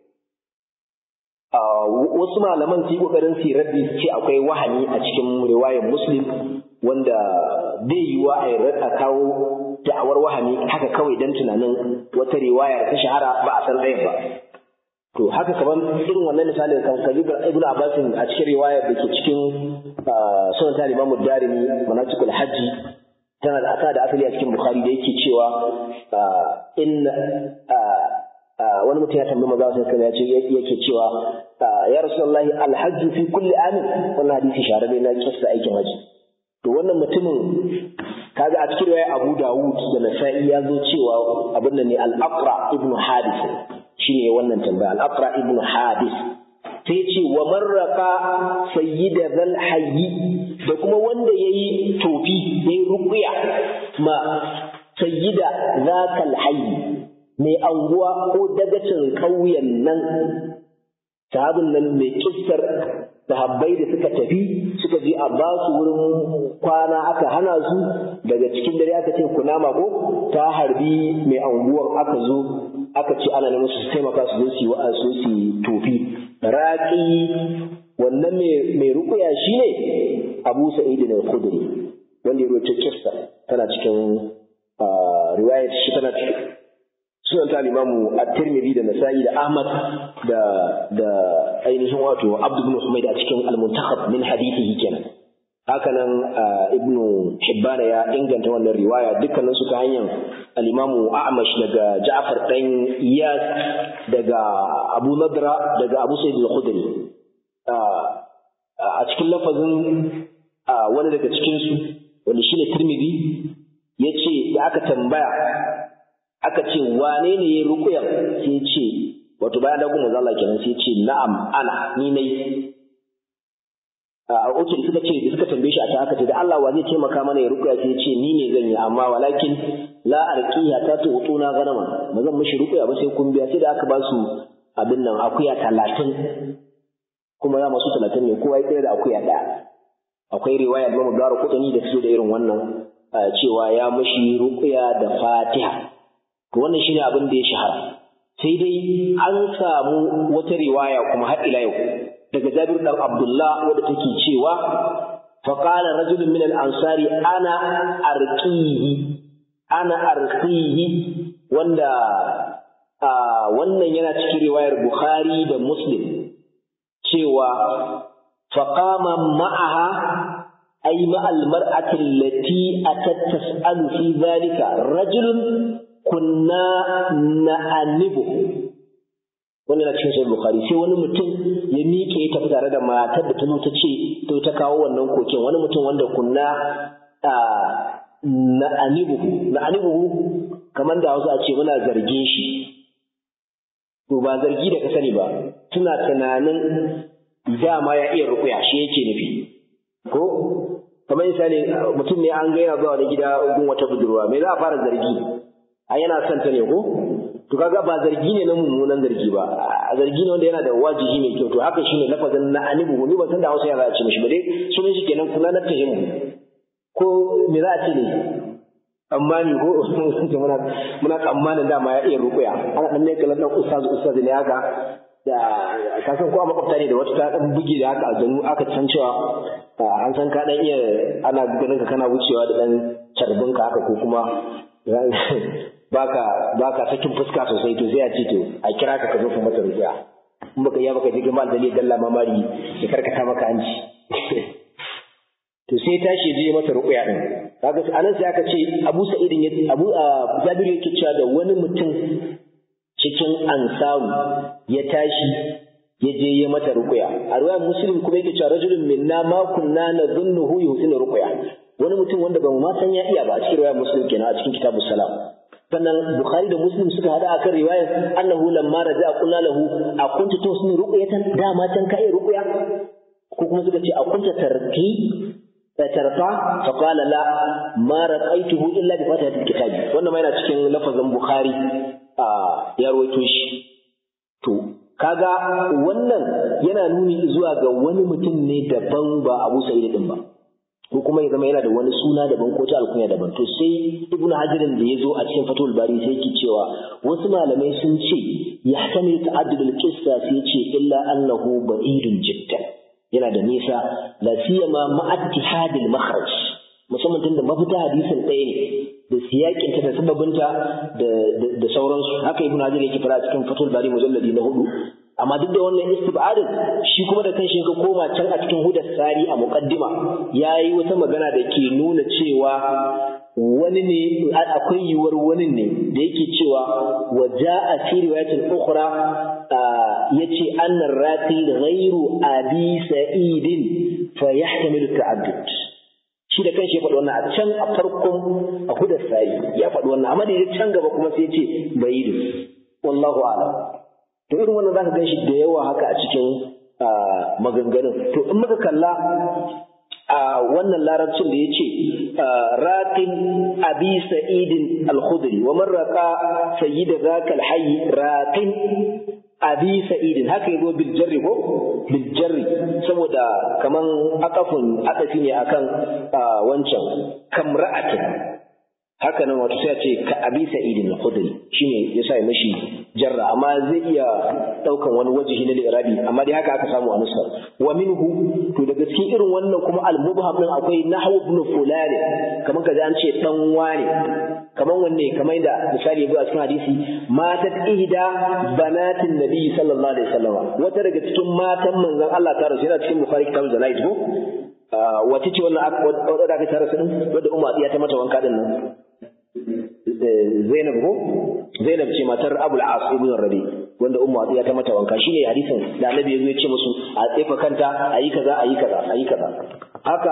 wasu malaman su yi kokarin su raddi su ce akwai wahani a cikin riwayar muslim wanda bai yiwa a a kawo da'awar wahami haka kawai dan tunanin wata riwaya ta shahara ba a san ɗayan ba to haka kaman irin wannan misalin kan kaji ibn abbas a cikin riwayar da ke cikin sunan ta imamu darimi manasikul hajji tana da aka da asali a cikin bukhari da yake cewa in wani mutum ya tambayi maza sai kana ce yake cewa ya rasulullahi alhajju fi kulli amin wannan hadisi shahararre na kissa aikin haji to wannan mutumin kaga a cikin riwaya Abu Dawud da Nasa'i ya zo cewa abin nan ne al-Aqra ibn Hadis shine wannan tambaya al-Aqra ibn Hadis sai ce wa marraka sayyida zal hayyi da kuma wanda yayi tofi yayi ruqya ma sayyida zakal hayyi mai anguwa ko dagacin ƙauyen nan sahabin nan mai kissar sahabbai da suka tafi suka je a ba su wurin kwana aka hana su daga cikin dare aka ce kunama ko ta harbi mai anguwar aka zo aka ce ana neman su taimaka su zo su yi wa'a su su tofi raƙi wannan mai rukuya shine abu sa'id da khudri wanda ya rawaito kissa tana cikin riwayat shi tana sunan ta limamu at-tirmidhi da nasa'i da ahmad da da ainihin wato abd ibn humayd a cikin al-muntakhab min hadithihi kenan haka nan ibnu hibbana ya inganta wannan riwaya dukkanin su ta hanyar al-imamu a'mash daga ja'far dan iyas daga abu nadra daga abu sa'id al-khudri a cikin lafazin wani daga cikin su wanda shine tirmidhi yace da aka tambaya aka ce wane ne ya rukuyan sai ya ce wato bayan dagun manzo Allah kenan sai ya ce na'am ana ni nayi a oke da suka ce da suka tambaye shi a ta aka ce da Allah wa zai taimaka mana ya rukuya sai ya ce ni ne zan yi amma walakin la arqiya ta tu utuna ganama ba zan mishi rukuya ba sai kun biya sai da aka ba su abin nan akuya talatin kuma ya masu talatin ne kowa ya tsaya da akuya ɗaya akwai riwaya da mu gara kutani da su da irin wannan cewa ya mishi rukuya da fatiha to wannan shine abin da ya shahara sai dai an samu wata riwaya kuma har ila yau daga Jabir dan Abdullah wanda take cewa fa qala rajulun min al-ansari ana arqihi ana arqihi wanda wannan yana cikin riwayar Bukhari da Muslim cewa fa qama ma'aha ay ma'al mar'ati allati atat tas'alu fi dhalika rajulun kunna na'anibu wanda na cikin sahih bukhari sai wani mutum ya miƙe ya tafi tare da matar da ta zo ta ce ta ta kawo wannan koken wani mutum wanda kunna na'anibu na'anibu kamar da Hausa a ce muna zargin shi to ba zargi da ka sani ba tuna tunanin dama ya iya rukuya shi yake nufi ko kamar misali mutum ne an ga yana zuwa wani gida gun wata budurwa me za a fara zargi a yana son ta ne ko to kaga ba zargi ne na mummunan zargi ba a zargi ne wanda yana da wajibi mai kyau to haka shine lafazin na anibu ni ban san da Hausa ya za a ce mishi ba dai sunan shi kenan kula na tahimu ko me za a ce ne amma ni ko muna muna tsammanin dama ya iya rukuya ana dan mai kallon dan ustaz ustaz ne haka da ka san ko a makwabta ne da wata ta dan buge da haka aljanu aka san cewa an san ka dan iya ana ganin ka kana wucewa da dan carbin ka haka ko kuma baka baka sakin fuska sosai to sai a ce to a kira ka ka zo ka mata rufiya in baka yi baka je ga mal dalil dalla mamari ya karkata maka hanci to sai tashi je mata ruqya din kaga anan sai aka ce Abu Sa'id ya Abu Jabir yake cewa da wani mutum cikin ansaru ya tashi ya je ya mata ruqya a riwayar Muslim kuma yake cewa rajulun minna ma kunna nadhunnuhu yuhsinu ruqya wani mutum wanda ba mu ma san ya iya ba a cikin riwayar Muslim kenan a cikin kitabus salam sannan Bukhari da Muslim suka hada akan riwayar annahu lamma raja'a qulna lahu a kunta tusni ruqyatan dama can ka iya ruqya ko kuma suka ce a kunta tarqi tarqa fa qala la ma raqaituhu illa bi fatihatil kitab wannan ma yana cikin lafazin Bukhari a ya rawaito shi to kaga wannan yana nuni zuwa ga wani mutum ne daban ba Abu Sa'id din ba ko kuma ya zama yana da wani suna daban ko ta alkunya daban to sai ibnu hajarin da ya zo a cikin fatul bari sai yake cewa wasu malamai sun ce ya sani ta'addud al-qissa sai ce illa annahu ba'idun jiddan yana da nisa la siyama ma ittihad al-makhraj musamman tunda mafita hadisin ɗaya ne da siyakinta da sababinta da sauransu haka ibnu hajar yake fara cikin fatul bari mujalladi na hudu amma duk da wannan istibadin shi kuma da kanshi ka koma can a cikin hudar sari a muqaddima yayi wata magana da ke nuna cewa wani ne akwai yiwuwar wani ne da yake cewa wa ja'a fi riwayatin ukhra yace anna raqi ghairu abi sa'idin fa yahtamilu ta'addud shi da kanshi ya faɗi wannan a can a farkon a hudar sayi ya faɗi wannan amma da ya can gaba kuma sai ya ce bai wallahu a'lam to irin wannan zaka ganshi da yawa haka a cikin maganganun to in muka kalla a wannan larabcin da ya ce raqin abi sa'idin al-khudri wa man raqa sayyida zaka al-hayy raqin abi sa'idin haka yazo bil jarri ko bil jarri saboda kaman akafun akafi ne akan wancan kamra'atin haka nan wato sai a ce ka abi sa'idin al-khudri shine yasa ya mashi jarra amma zai iya daukan wani wajihi na al-irabi amma dai haka aka samu a nusar wa minhu to daga cikin irin wannan kuma al-mubham din akwai nahwu ibn fulan kaman kaza an ce dan wane kaman wanne kamar da misali ya a cikin hadisi matat ihda banatin nabi sallallahu alaihi wasallam wata daga cikin matan manzon Allah ta rasu yana cikin bukhari kitabul janaiz ko wace ce wannan wadda aka tara su din wadda umma ya ta mata wanka din nan Zainab ko Zainab ce matar Abul As ibn Rabi wanda umma ya ta mata wanka shine hadisin da Annabi ya zo ya ce musu a tsefa kanta ayi kaza ayi kaza ayi kaza haka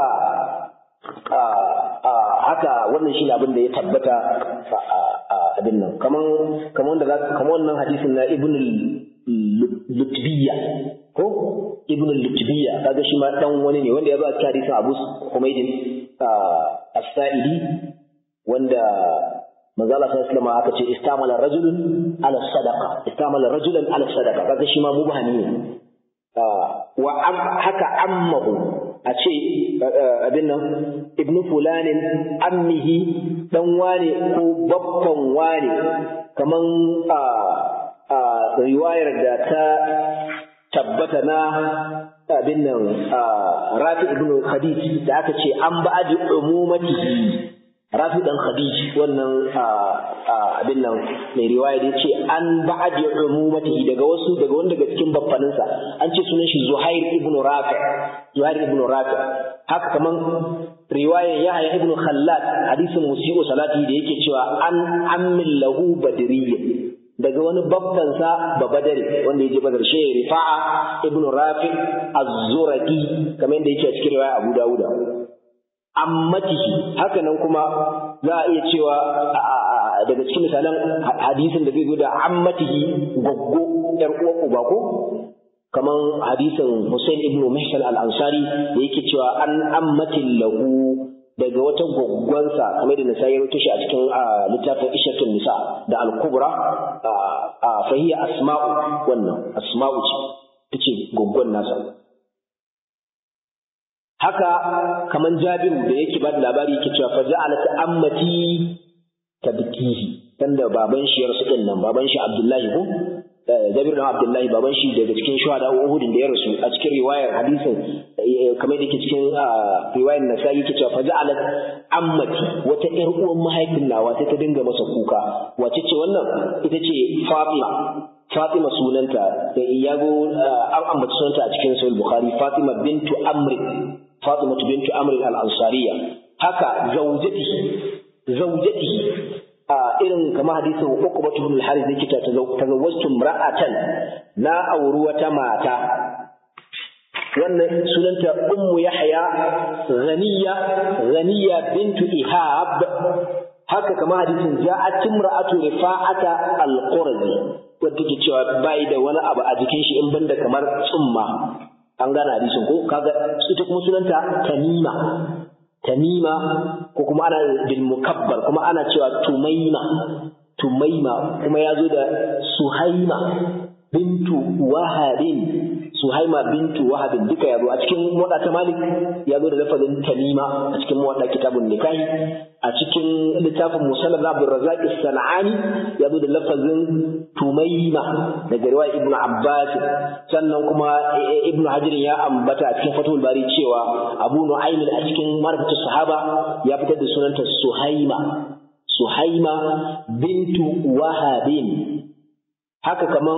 haka wannan shi abin da ya tabbata abin nan kaman kaman da kaman wannan hadisin na ibn lutbiya ko ibn lutbiya kaga shi ma dan wani ne wanda ya zo a cikin hadisin Abu Humaydin as-Sa'idi wanda manzo Allah sallallahu alaihi aka ce istamala rajulun ala sadaqa istamala rajulan ala sadaqa kaga shi ma mubhami ne wa haka ammahu a ce abin nan ibnu fulanin ammihi dan wane ko babban wane kaman a riwayar da ta tabbata na abin nan rafi ibnu khadij da aka ce an ba'adi umumatihi rafi dan khadij wannan abin nan mai riwaya da yace an ba'adi umumatihi daga wasu daga wanda daga cikin baffaninsa an ce sunan shi zuhair ibnu rafi zuhair ibnu rafi haka kaman riwayar yahya ibnu khallad hadisin musii'u salati da yake cewa an ammin lahu badriyyin daga wani babbansa ba badari wanda ya je badar shi rifa'a ibnu rafi az-zuraqi kamar yadda yake a cikin riwaya abu dawuda ammatihi haka nan kuma za a iya cewa daga cikin misalan hadisin da zai zo da ammatihi goggo yar uwar uba ko kaman hadisin Hussein ibn Mihsan al-Ansari da yake cewa an ammatin lahu daga wata gwaggwansa kamar da Nisa ya rubuta shi a cikin littafin Ishatun Nisa da Al-Kubra fa hiya asma'u wannan asma'u ce tace gwaggwan nasa haka kaman Jabiru da yake ba da labari yake cewa fa ja'alat ammati tabkihi tanda baban shi ya rasu din nan baban shi Abdullahi ko Jabir bin Abdullahi baban shi daga cikin shuhada Uhud da ya rasu a cikin riwayar hadisin kamar da yake cikin riwayar Nasa'i yake cewa faja'alat ammati wata ƴar uwan mahaifin nawa sai ta dinga masa kuka wace ce wannan ita ce Fatima Fatima sunanta ya go an ambaci sunanta a cikin Sahih Bukhari Fatima bintu Amr Fatima bintu Amr al-Ansariya haka zaujatihi zaujatihi a irin kama hadisin Uqbah ibn al-Harith yake ta tazawwajtu imra'atan na auri wata mata wannan sunanta Ummu Yahya Ghaniya Ghaniya bintu Ihab haka kama hadisin ja'at imra'atu Rifa'ata al-Qurazi wanda take cewa bai da wani abu a jikin shi in banda kamar tsumma an gane hadisin ko kaga ita kuma sunanta Tamima tamima ko kuma ana bil mukabbar kuma ana cewa tumaima tumaima kuma ya zo da suhaima bintu wahabin suhaima bintu wahabin duka ya zo a cikin muwadda ta malik ya zo da lafazin tamima a cikin muwadda kitabun nikahi a cikin littafin musannaf na abdul razzaq sanani ya zo da lafazin tumaima daga riwaya ibnu abbas sannan kuma ibnu hajar ya ambata a cikin fatul bari cewa abu nu'aym a cikin marfatu sahaba ya fitar da sunanta suhaima suhaima bintu wahabin haka kaman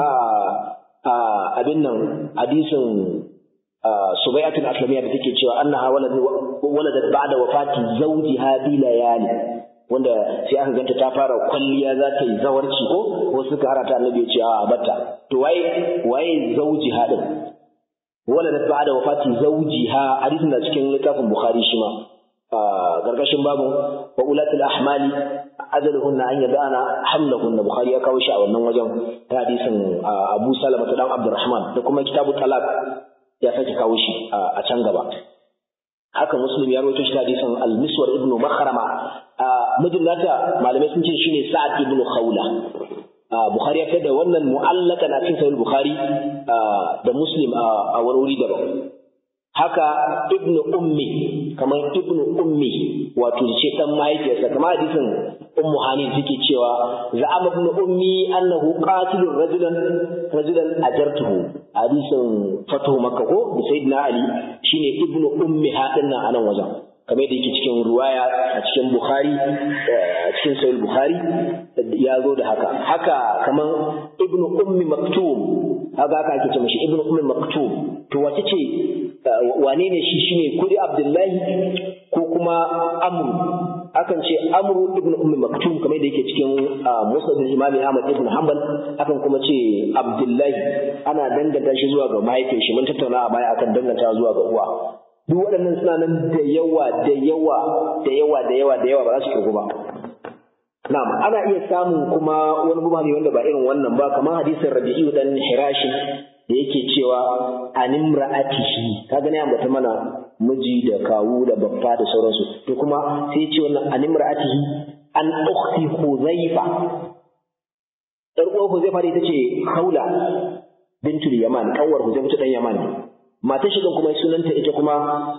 abin nan hadisin subai'atul aslamiyya da take cewa annaha waladat ba'da wafati zawjiha bi layali wanda sai aka ganta ta fara kwalliya za ta yi zawarci ko wasu suka harata annabi ya ce a batta to waye waye zawjiha din waladat ba'da wafati zawjiha hadisin da cikin littafin bukhari shi ma gargashin babu wa ulatul ahmali ajaluhunna an yadana hamlahunna bukhari ya kawo shi a wannan wajen ta hadisin abu salama ta dan abdurrahman da kuma kitabu talaq ya sake kawo shi a can gaba haka muslim ya rawaito shi hadisin al-miswar ibn makhrama mijin nata malamai sun ce shine sa'ad ibn khawla bukhari ya da wannan mu'allakan a cikin sahih bukhari da muslim a wani wuri daban haka ibnu ummi kamar ibnu ummi wato ce dan mahaifiyarsa kamar hadisin ummu hanin take cewa za'ama ibnu ummi annahu qatilur rajulan rajulan ajartuhu hadisin fatu makka ko da sayyidina ali shine ibnu ummi hadin nan anan wajen kamar da yake cikin ruwaya a cikin bukhari a cikin sahih bukhari ya zo da haka haka kamar ibnu ummi maktum haka haka ake ce mashi ibnu ummi maktum to wace ce wane ne shi shine kudi abdullahi ko kuma amru akan ce amru ibn ummi maktum kamar da yake cikin musnad imam ahmad ibn hanbal akan kuma ce abdullahi ana danganta shi zuwa ga mahaifin shi mun tattauna a baya akan danganta zuwa ga uwa duk waɗannan suna nan da yawa da yawa da yawa da yawa da yawa ba za su kirgu ba na'am ana iya samun kuma wani mubami wanda ba irin wannan ba kamar hadisin rabi'u dan hirashin da yake cewa animra'atihi kaga ne ambata mana miji da kawu da babba da sauransu to kuma sai ya ce wannan animra'atihi an ukhti huzaifa dar uwar huzaifa ita ce haula bintul yaman kawar huzaifa ta dan yaman matar shi kuma sunanta ita kuma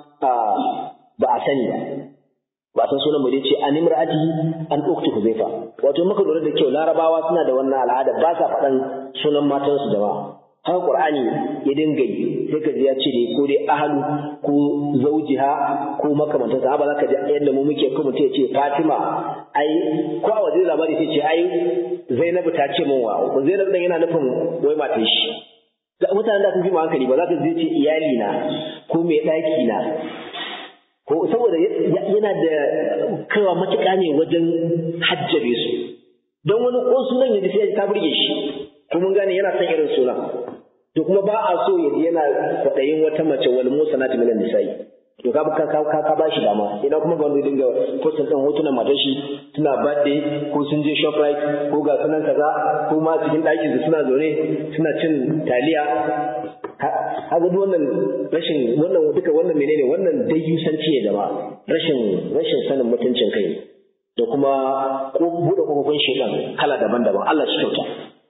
ba a sani ba ba san sunan ba dai ce animra'atihi an ukhti huzaifa wato muka lura da kyau larabawa suna da wannan al'ada ba sa faɗan sunan matansu jama'a haka Qur'ani ya dinga yi sai ka ji ya ce dai ko dai ahlu ko zaujiha ko makamantan sa ba za ka ji yadda mu muke ko mutum ya ce Fatima ai ko a waje labari sai ce ai Zainabu ta ce min wa Zainabu dan yana nufin wai matar shi da mutanen da sun fi hankali ba za ka ji ce iyali na ko mai ɗaki na ko saboda yana da kaiwa matuƙa ne wajen hajjabe su don wani ko sunan ya ji sai ta burge shi ko mun gane yana son irin sunan to kuma ba a so ya yana kwaɗayin wata mace wal musanat min nisa'i to ka ka ka ka bashi dama idan kuma ga wanda dinga postin din hotunan matar shi suna birthday ko sun je shoprite ko ga sunan kaza ko ma cikin ɗakin su suna zaune suna cin taliya haka duk wannan rashin wannan duka wannan menene wannan dayyusanci ne da rashin rashin sanin mutuncin kai da kuma ko buɗe kofofin shekan kala daban-daban Allah shi kyauta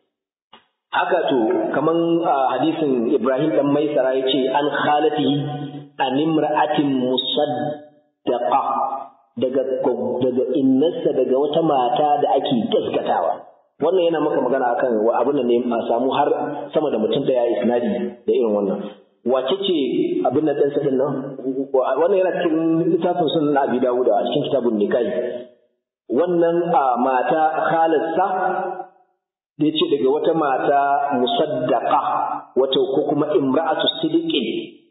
haka to kaman hadisin Ibrahim dan Maisara yace an khalatihi an imra'atin musaddaqa daga daga innarsa daga wata mata da ake gaskatawa wannan yana maka magana akan abin da ne a samu har sama da mutum daya isnadi da irin wannan wace ce abin da ɗansa ɗin nan wannan yana cikin littafin sunan Abi Dawud a cikin kitabun nikahi wannan mata khalarsa da ya ce daga wata mata musaddaqa wata ko kuma imra'atu sidiqin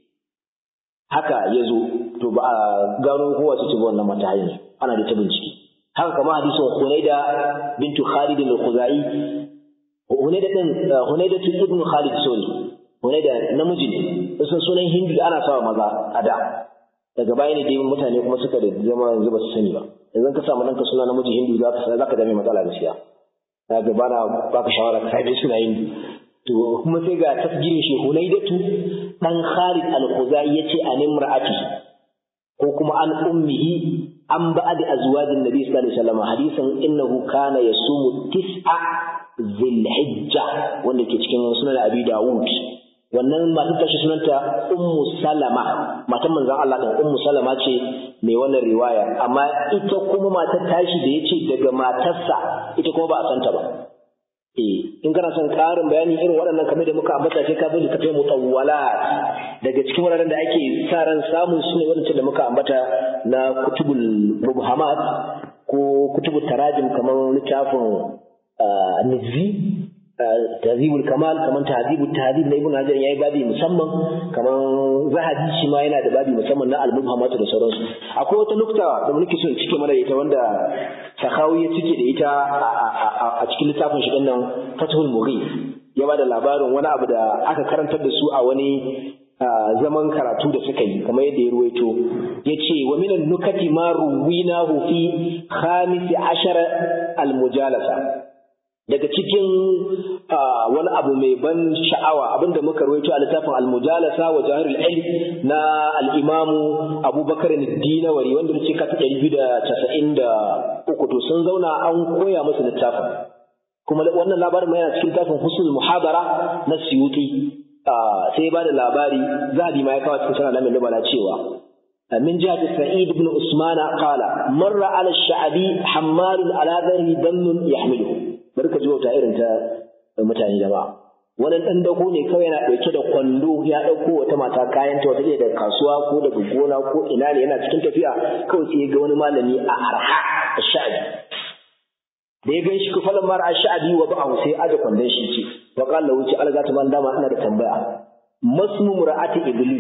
haka ya zo to ba a gano ko wace ce ba wannan mata hanyar ana da ta bincike haka kama hadisin Hunaida bintu Khalid al-Khuzai Hunaida din Hunaida tu ibn Khalid sorry Hunaida namiji ne sun sunan Hindu ana sawa maza a da daga baya ne dai mutane kuma suka da zama yanzu ba su sani ba yanzu ka samu ɗanka suna namiji Hindu za ka za ka dame matsala gaskiya na ga bana baka shawara ka sai suna Hindu to kuma sai ga tasgirin shi Hunaidatu dan Khalid al-Khuzai yace an imra'ati ko kuma an ummihi an ba'ad azwajin nabi sallallahu alaihi wasallam hadisin innahu kana yasumu tis'a zilhijja wanda ke cikin sunan abi dawud wannan matar tashi sunanta ummu salama matan manzon Allah din ummu salama ce mai wannan riwaya amma ita kuma matar tashi da yace daga matarsa ita kuma ba a santa ba eh in kana son ƙarin bayani irin waɗannan kamar da muka ambata sai ka bi littafin mutawwalat daga cikin wuraren da ake sa ran samun su ne waɗancan da muka ambata na kutubul mubhamat ko kutubu tarajim kamar littafin nizzi tahzibul kamal kamar tahzibul tahzib na ibn hajar yayi babi musamman kamar zahabi shi ma yana da babi musamman na al-mubhamat da sauransu akwai wata nukta da muke so in cike mana ita wanda sakawi ya cike da ita a cikin littafin shi nan fathul mughith ya bada labarin wani abu da aka karantar da su a wani zaman karatu da suka yi kamar yadda ya ruwaito ya ce wa minan nukati ma ruwinahu fi khamisi ashara al-mujalasa daga cikin wani abu mai ban sha'awa abinda muka rawaito a littafin al-mujalasa wa jahirul ilm na al-imamu abubakar dinawari wanda ce ka ta ɗari biyu da casa'in da uku to sun zauna an koya musu littafin kuma wannan labarin mai yana cikin littafin husnul muhabara na siyuti sai ba da labari zahabi ma ya kawo cikin sanar da mai cewa من جهة سعيد بن عثمان قال مر على الشعبي حمال على ذره دم يحمله bari ka ji wata irin ta mutane jama'a wani ɗan dago ne kawai yana ɗauke da kwando ya ɗauko wata mata kayan ta wata daga kasuwa ko daga gona ko ina ne yana cikin tafiya kawai sai ya ga wani malami a arha a sha'abi da ya gan shi kufalan mara a sha'abi wa ba'a sai aje kwandon shi ce wa qala wuce alga ta man dama ina da tambaya masmu mura'ati iblis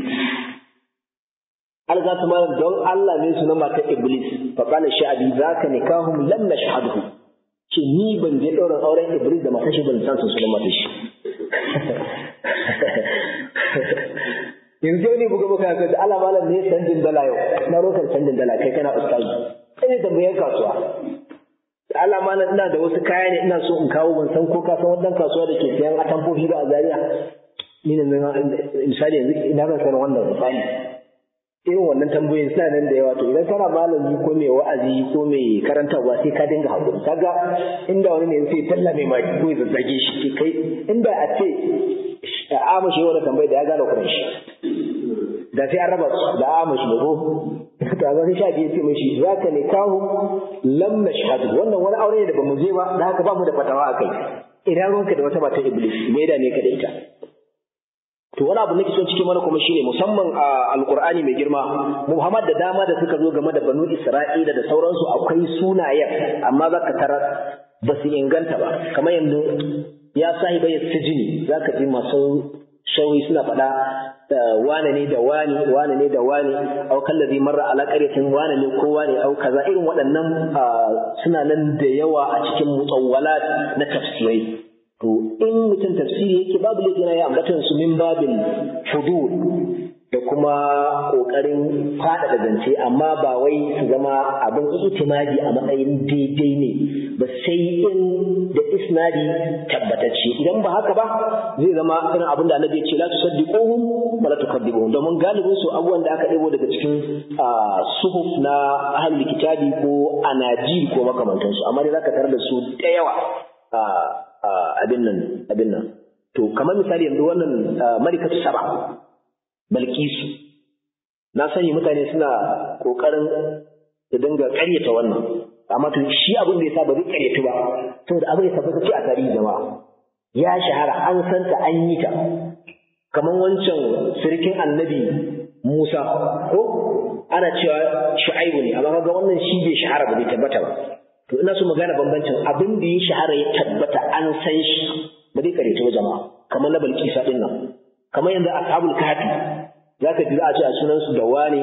alga ta man don Allah ne sunan mata iblis fa qala sha'abi zaka nikahum lam nashhadhu ce ni ban je ɗaurin auren Iblis da matashi ban san su sunan matashi. Yanzu ne buga muka ga da Allah malam ne canjin dala yau na rokan canjin dala kai kana ustazi sai ne tambayar kasuwa da Allah malam ina da wasu kaya ne ina so in kawo ban san ko ka san wannan kasuwa da ke siyan atamfofi ba a Zaria ni ne misali yanzu ina zan san wannan misali irin wannan tambayoyin suna nan da yawa to idan kana malami ko mai wa'azi ko mai karantarwa sai ka dinga hakuri kaga inda wani ne sai talla mai maki ko ya zazzage shi ke kai inda a ce a amashi wani tambayi da ya gane kuran shi da sai an raba da amashi da ko to a zai sha biyu ce mashi za ka ne kawo lam na shahadu wannan wani aure ne da bamu je ba da haka ba mu da fatawa a kai idan ruwanka da wata mata iblis me da ne ka da ita to wani abu nake son cikin mana kuma shine musamman a alqur'ani mai girma muhammad da dama da suka zo game da banu isra'ila da sauransu akwai sunayen amma zaka tarar ba su inganta ba kamar yanzu ya sahiba ya sijini zaka ji masu shawi suna faɗa wane ne da wani wane ne da wani au kallazi marra ala qaryatin wane ne ko wane au kaza irin waɗannan suna nan da yawa a cikin mutawwalat na tafsirai to in mutum tafsiri yake babu laifi na ya ambatan su min babin fudul da kuma kokarin faɗaɗa zance amma ba wai su zama abin itimadi a matsayin daidai ne ba sai in da isnadi tabbatacce idan ba haka ba zai zama irin abin da annabi ya ce la tusaddiquhum wa la tukadzibuhum domin galibin su abubuwan da aka ɗebo daga cikin suhuf na ahlul kitabi ko anajil ko makamantansu amma dai zaka tarar da su da yawa abin nan abin nan to kamar misali yanzu wannan malikatu saba balkisu na sani mutane suna kokarin da dinga karyata wannan amma to shi abin da yasa ba zai karyatu ba saboda abin ya tabbata ce a tarihi jama'a ya shahara an santa an yi ta kamar wancan sirkin annabi Musa ko ana cewa Shu'aibu ne amma kaga wannan shi bai shahara ba bai tabbata ba to ina so mu gane bambancin abin da ya shahara ya tabbata an san shi ba zai kare ba jama'a kamar na balkisa din nan kamar yanzu ashabul kafi zaka ji za a ce a sunan su da wane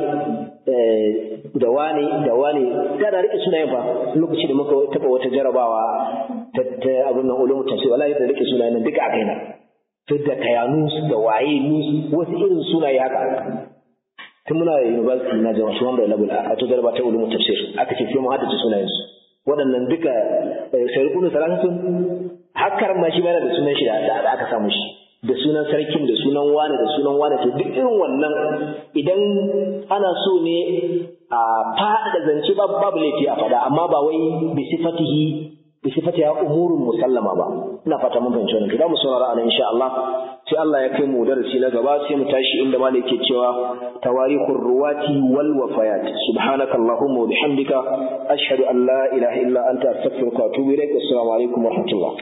da wane da wane da da rike sunayen fa lokaci da muka taba wata jarabawa ta abin nan ulumul tafsir wallahi da rike sunayen nan duka a kaina to da kayanus da waye nus wasu irin sunaye haka tun muna university na jama'a su wanda level a ta jaraba ta ulumul tafsir aka ce sai mu haddace sunayen su waɗannan duka sarkunu salasun hakkar ma shi bana da sunan shi da aka samu shi da sunan sarkin da sunan wane da sunan wane to duk irin wannan idan ana so ne a faɗa zance babu babu laifi a faɗa amma ba wai bi sifatihi bi sifatiha umurun musallama ba ina fata mun fahimci wannan to da mu saurara anan insha Allah sai Allah ya kai mu darasi na gaba sai mu tashi inda malai yake cewa tawarikhur ruwati wal wafayat subhanaka allahumma wa bihamdika ashhadu an la ilaha illa anta astaghfiruka wa atubu ilaik assalamu alaikum wa rahmatullah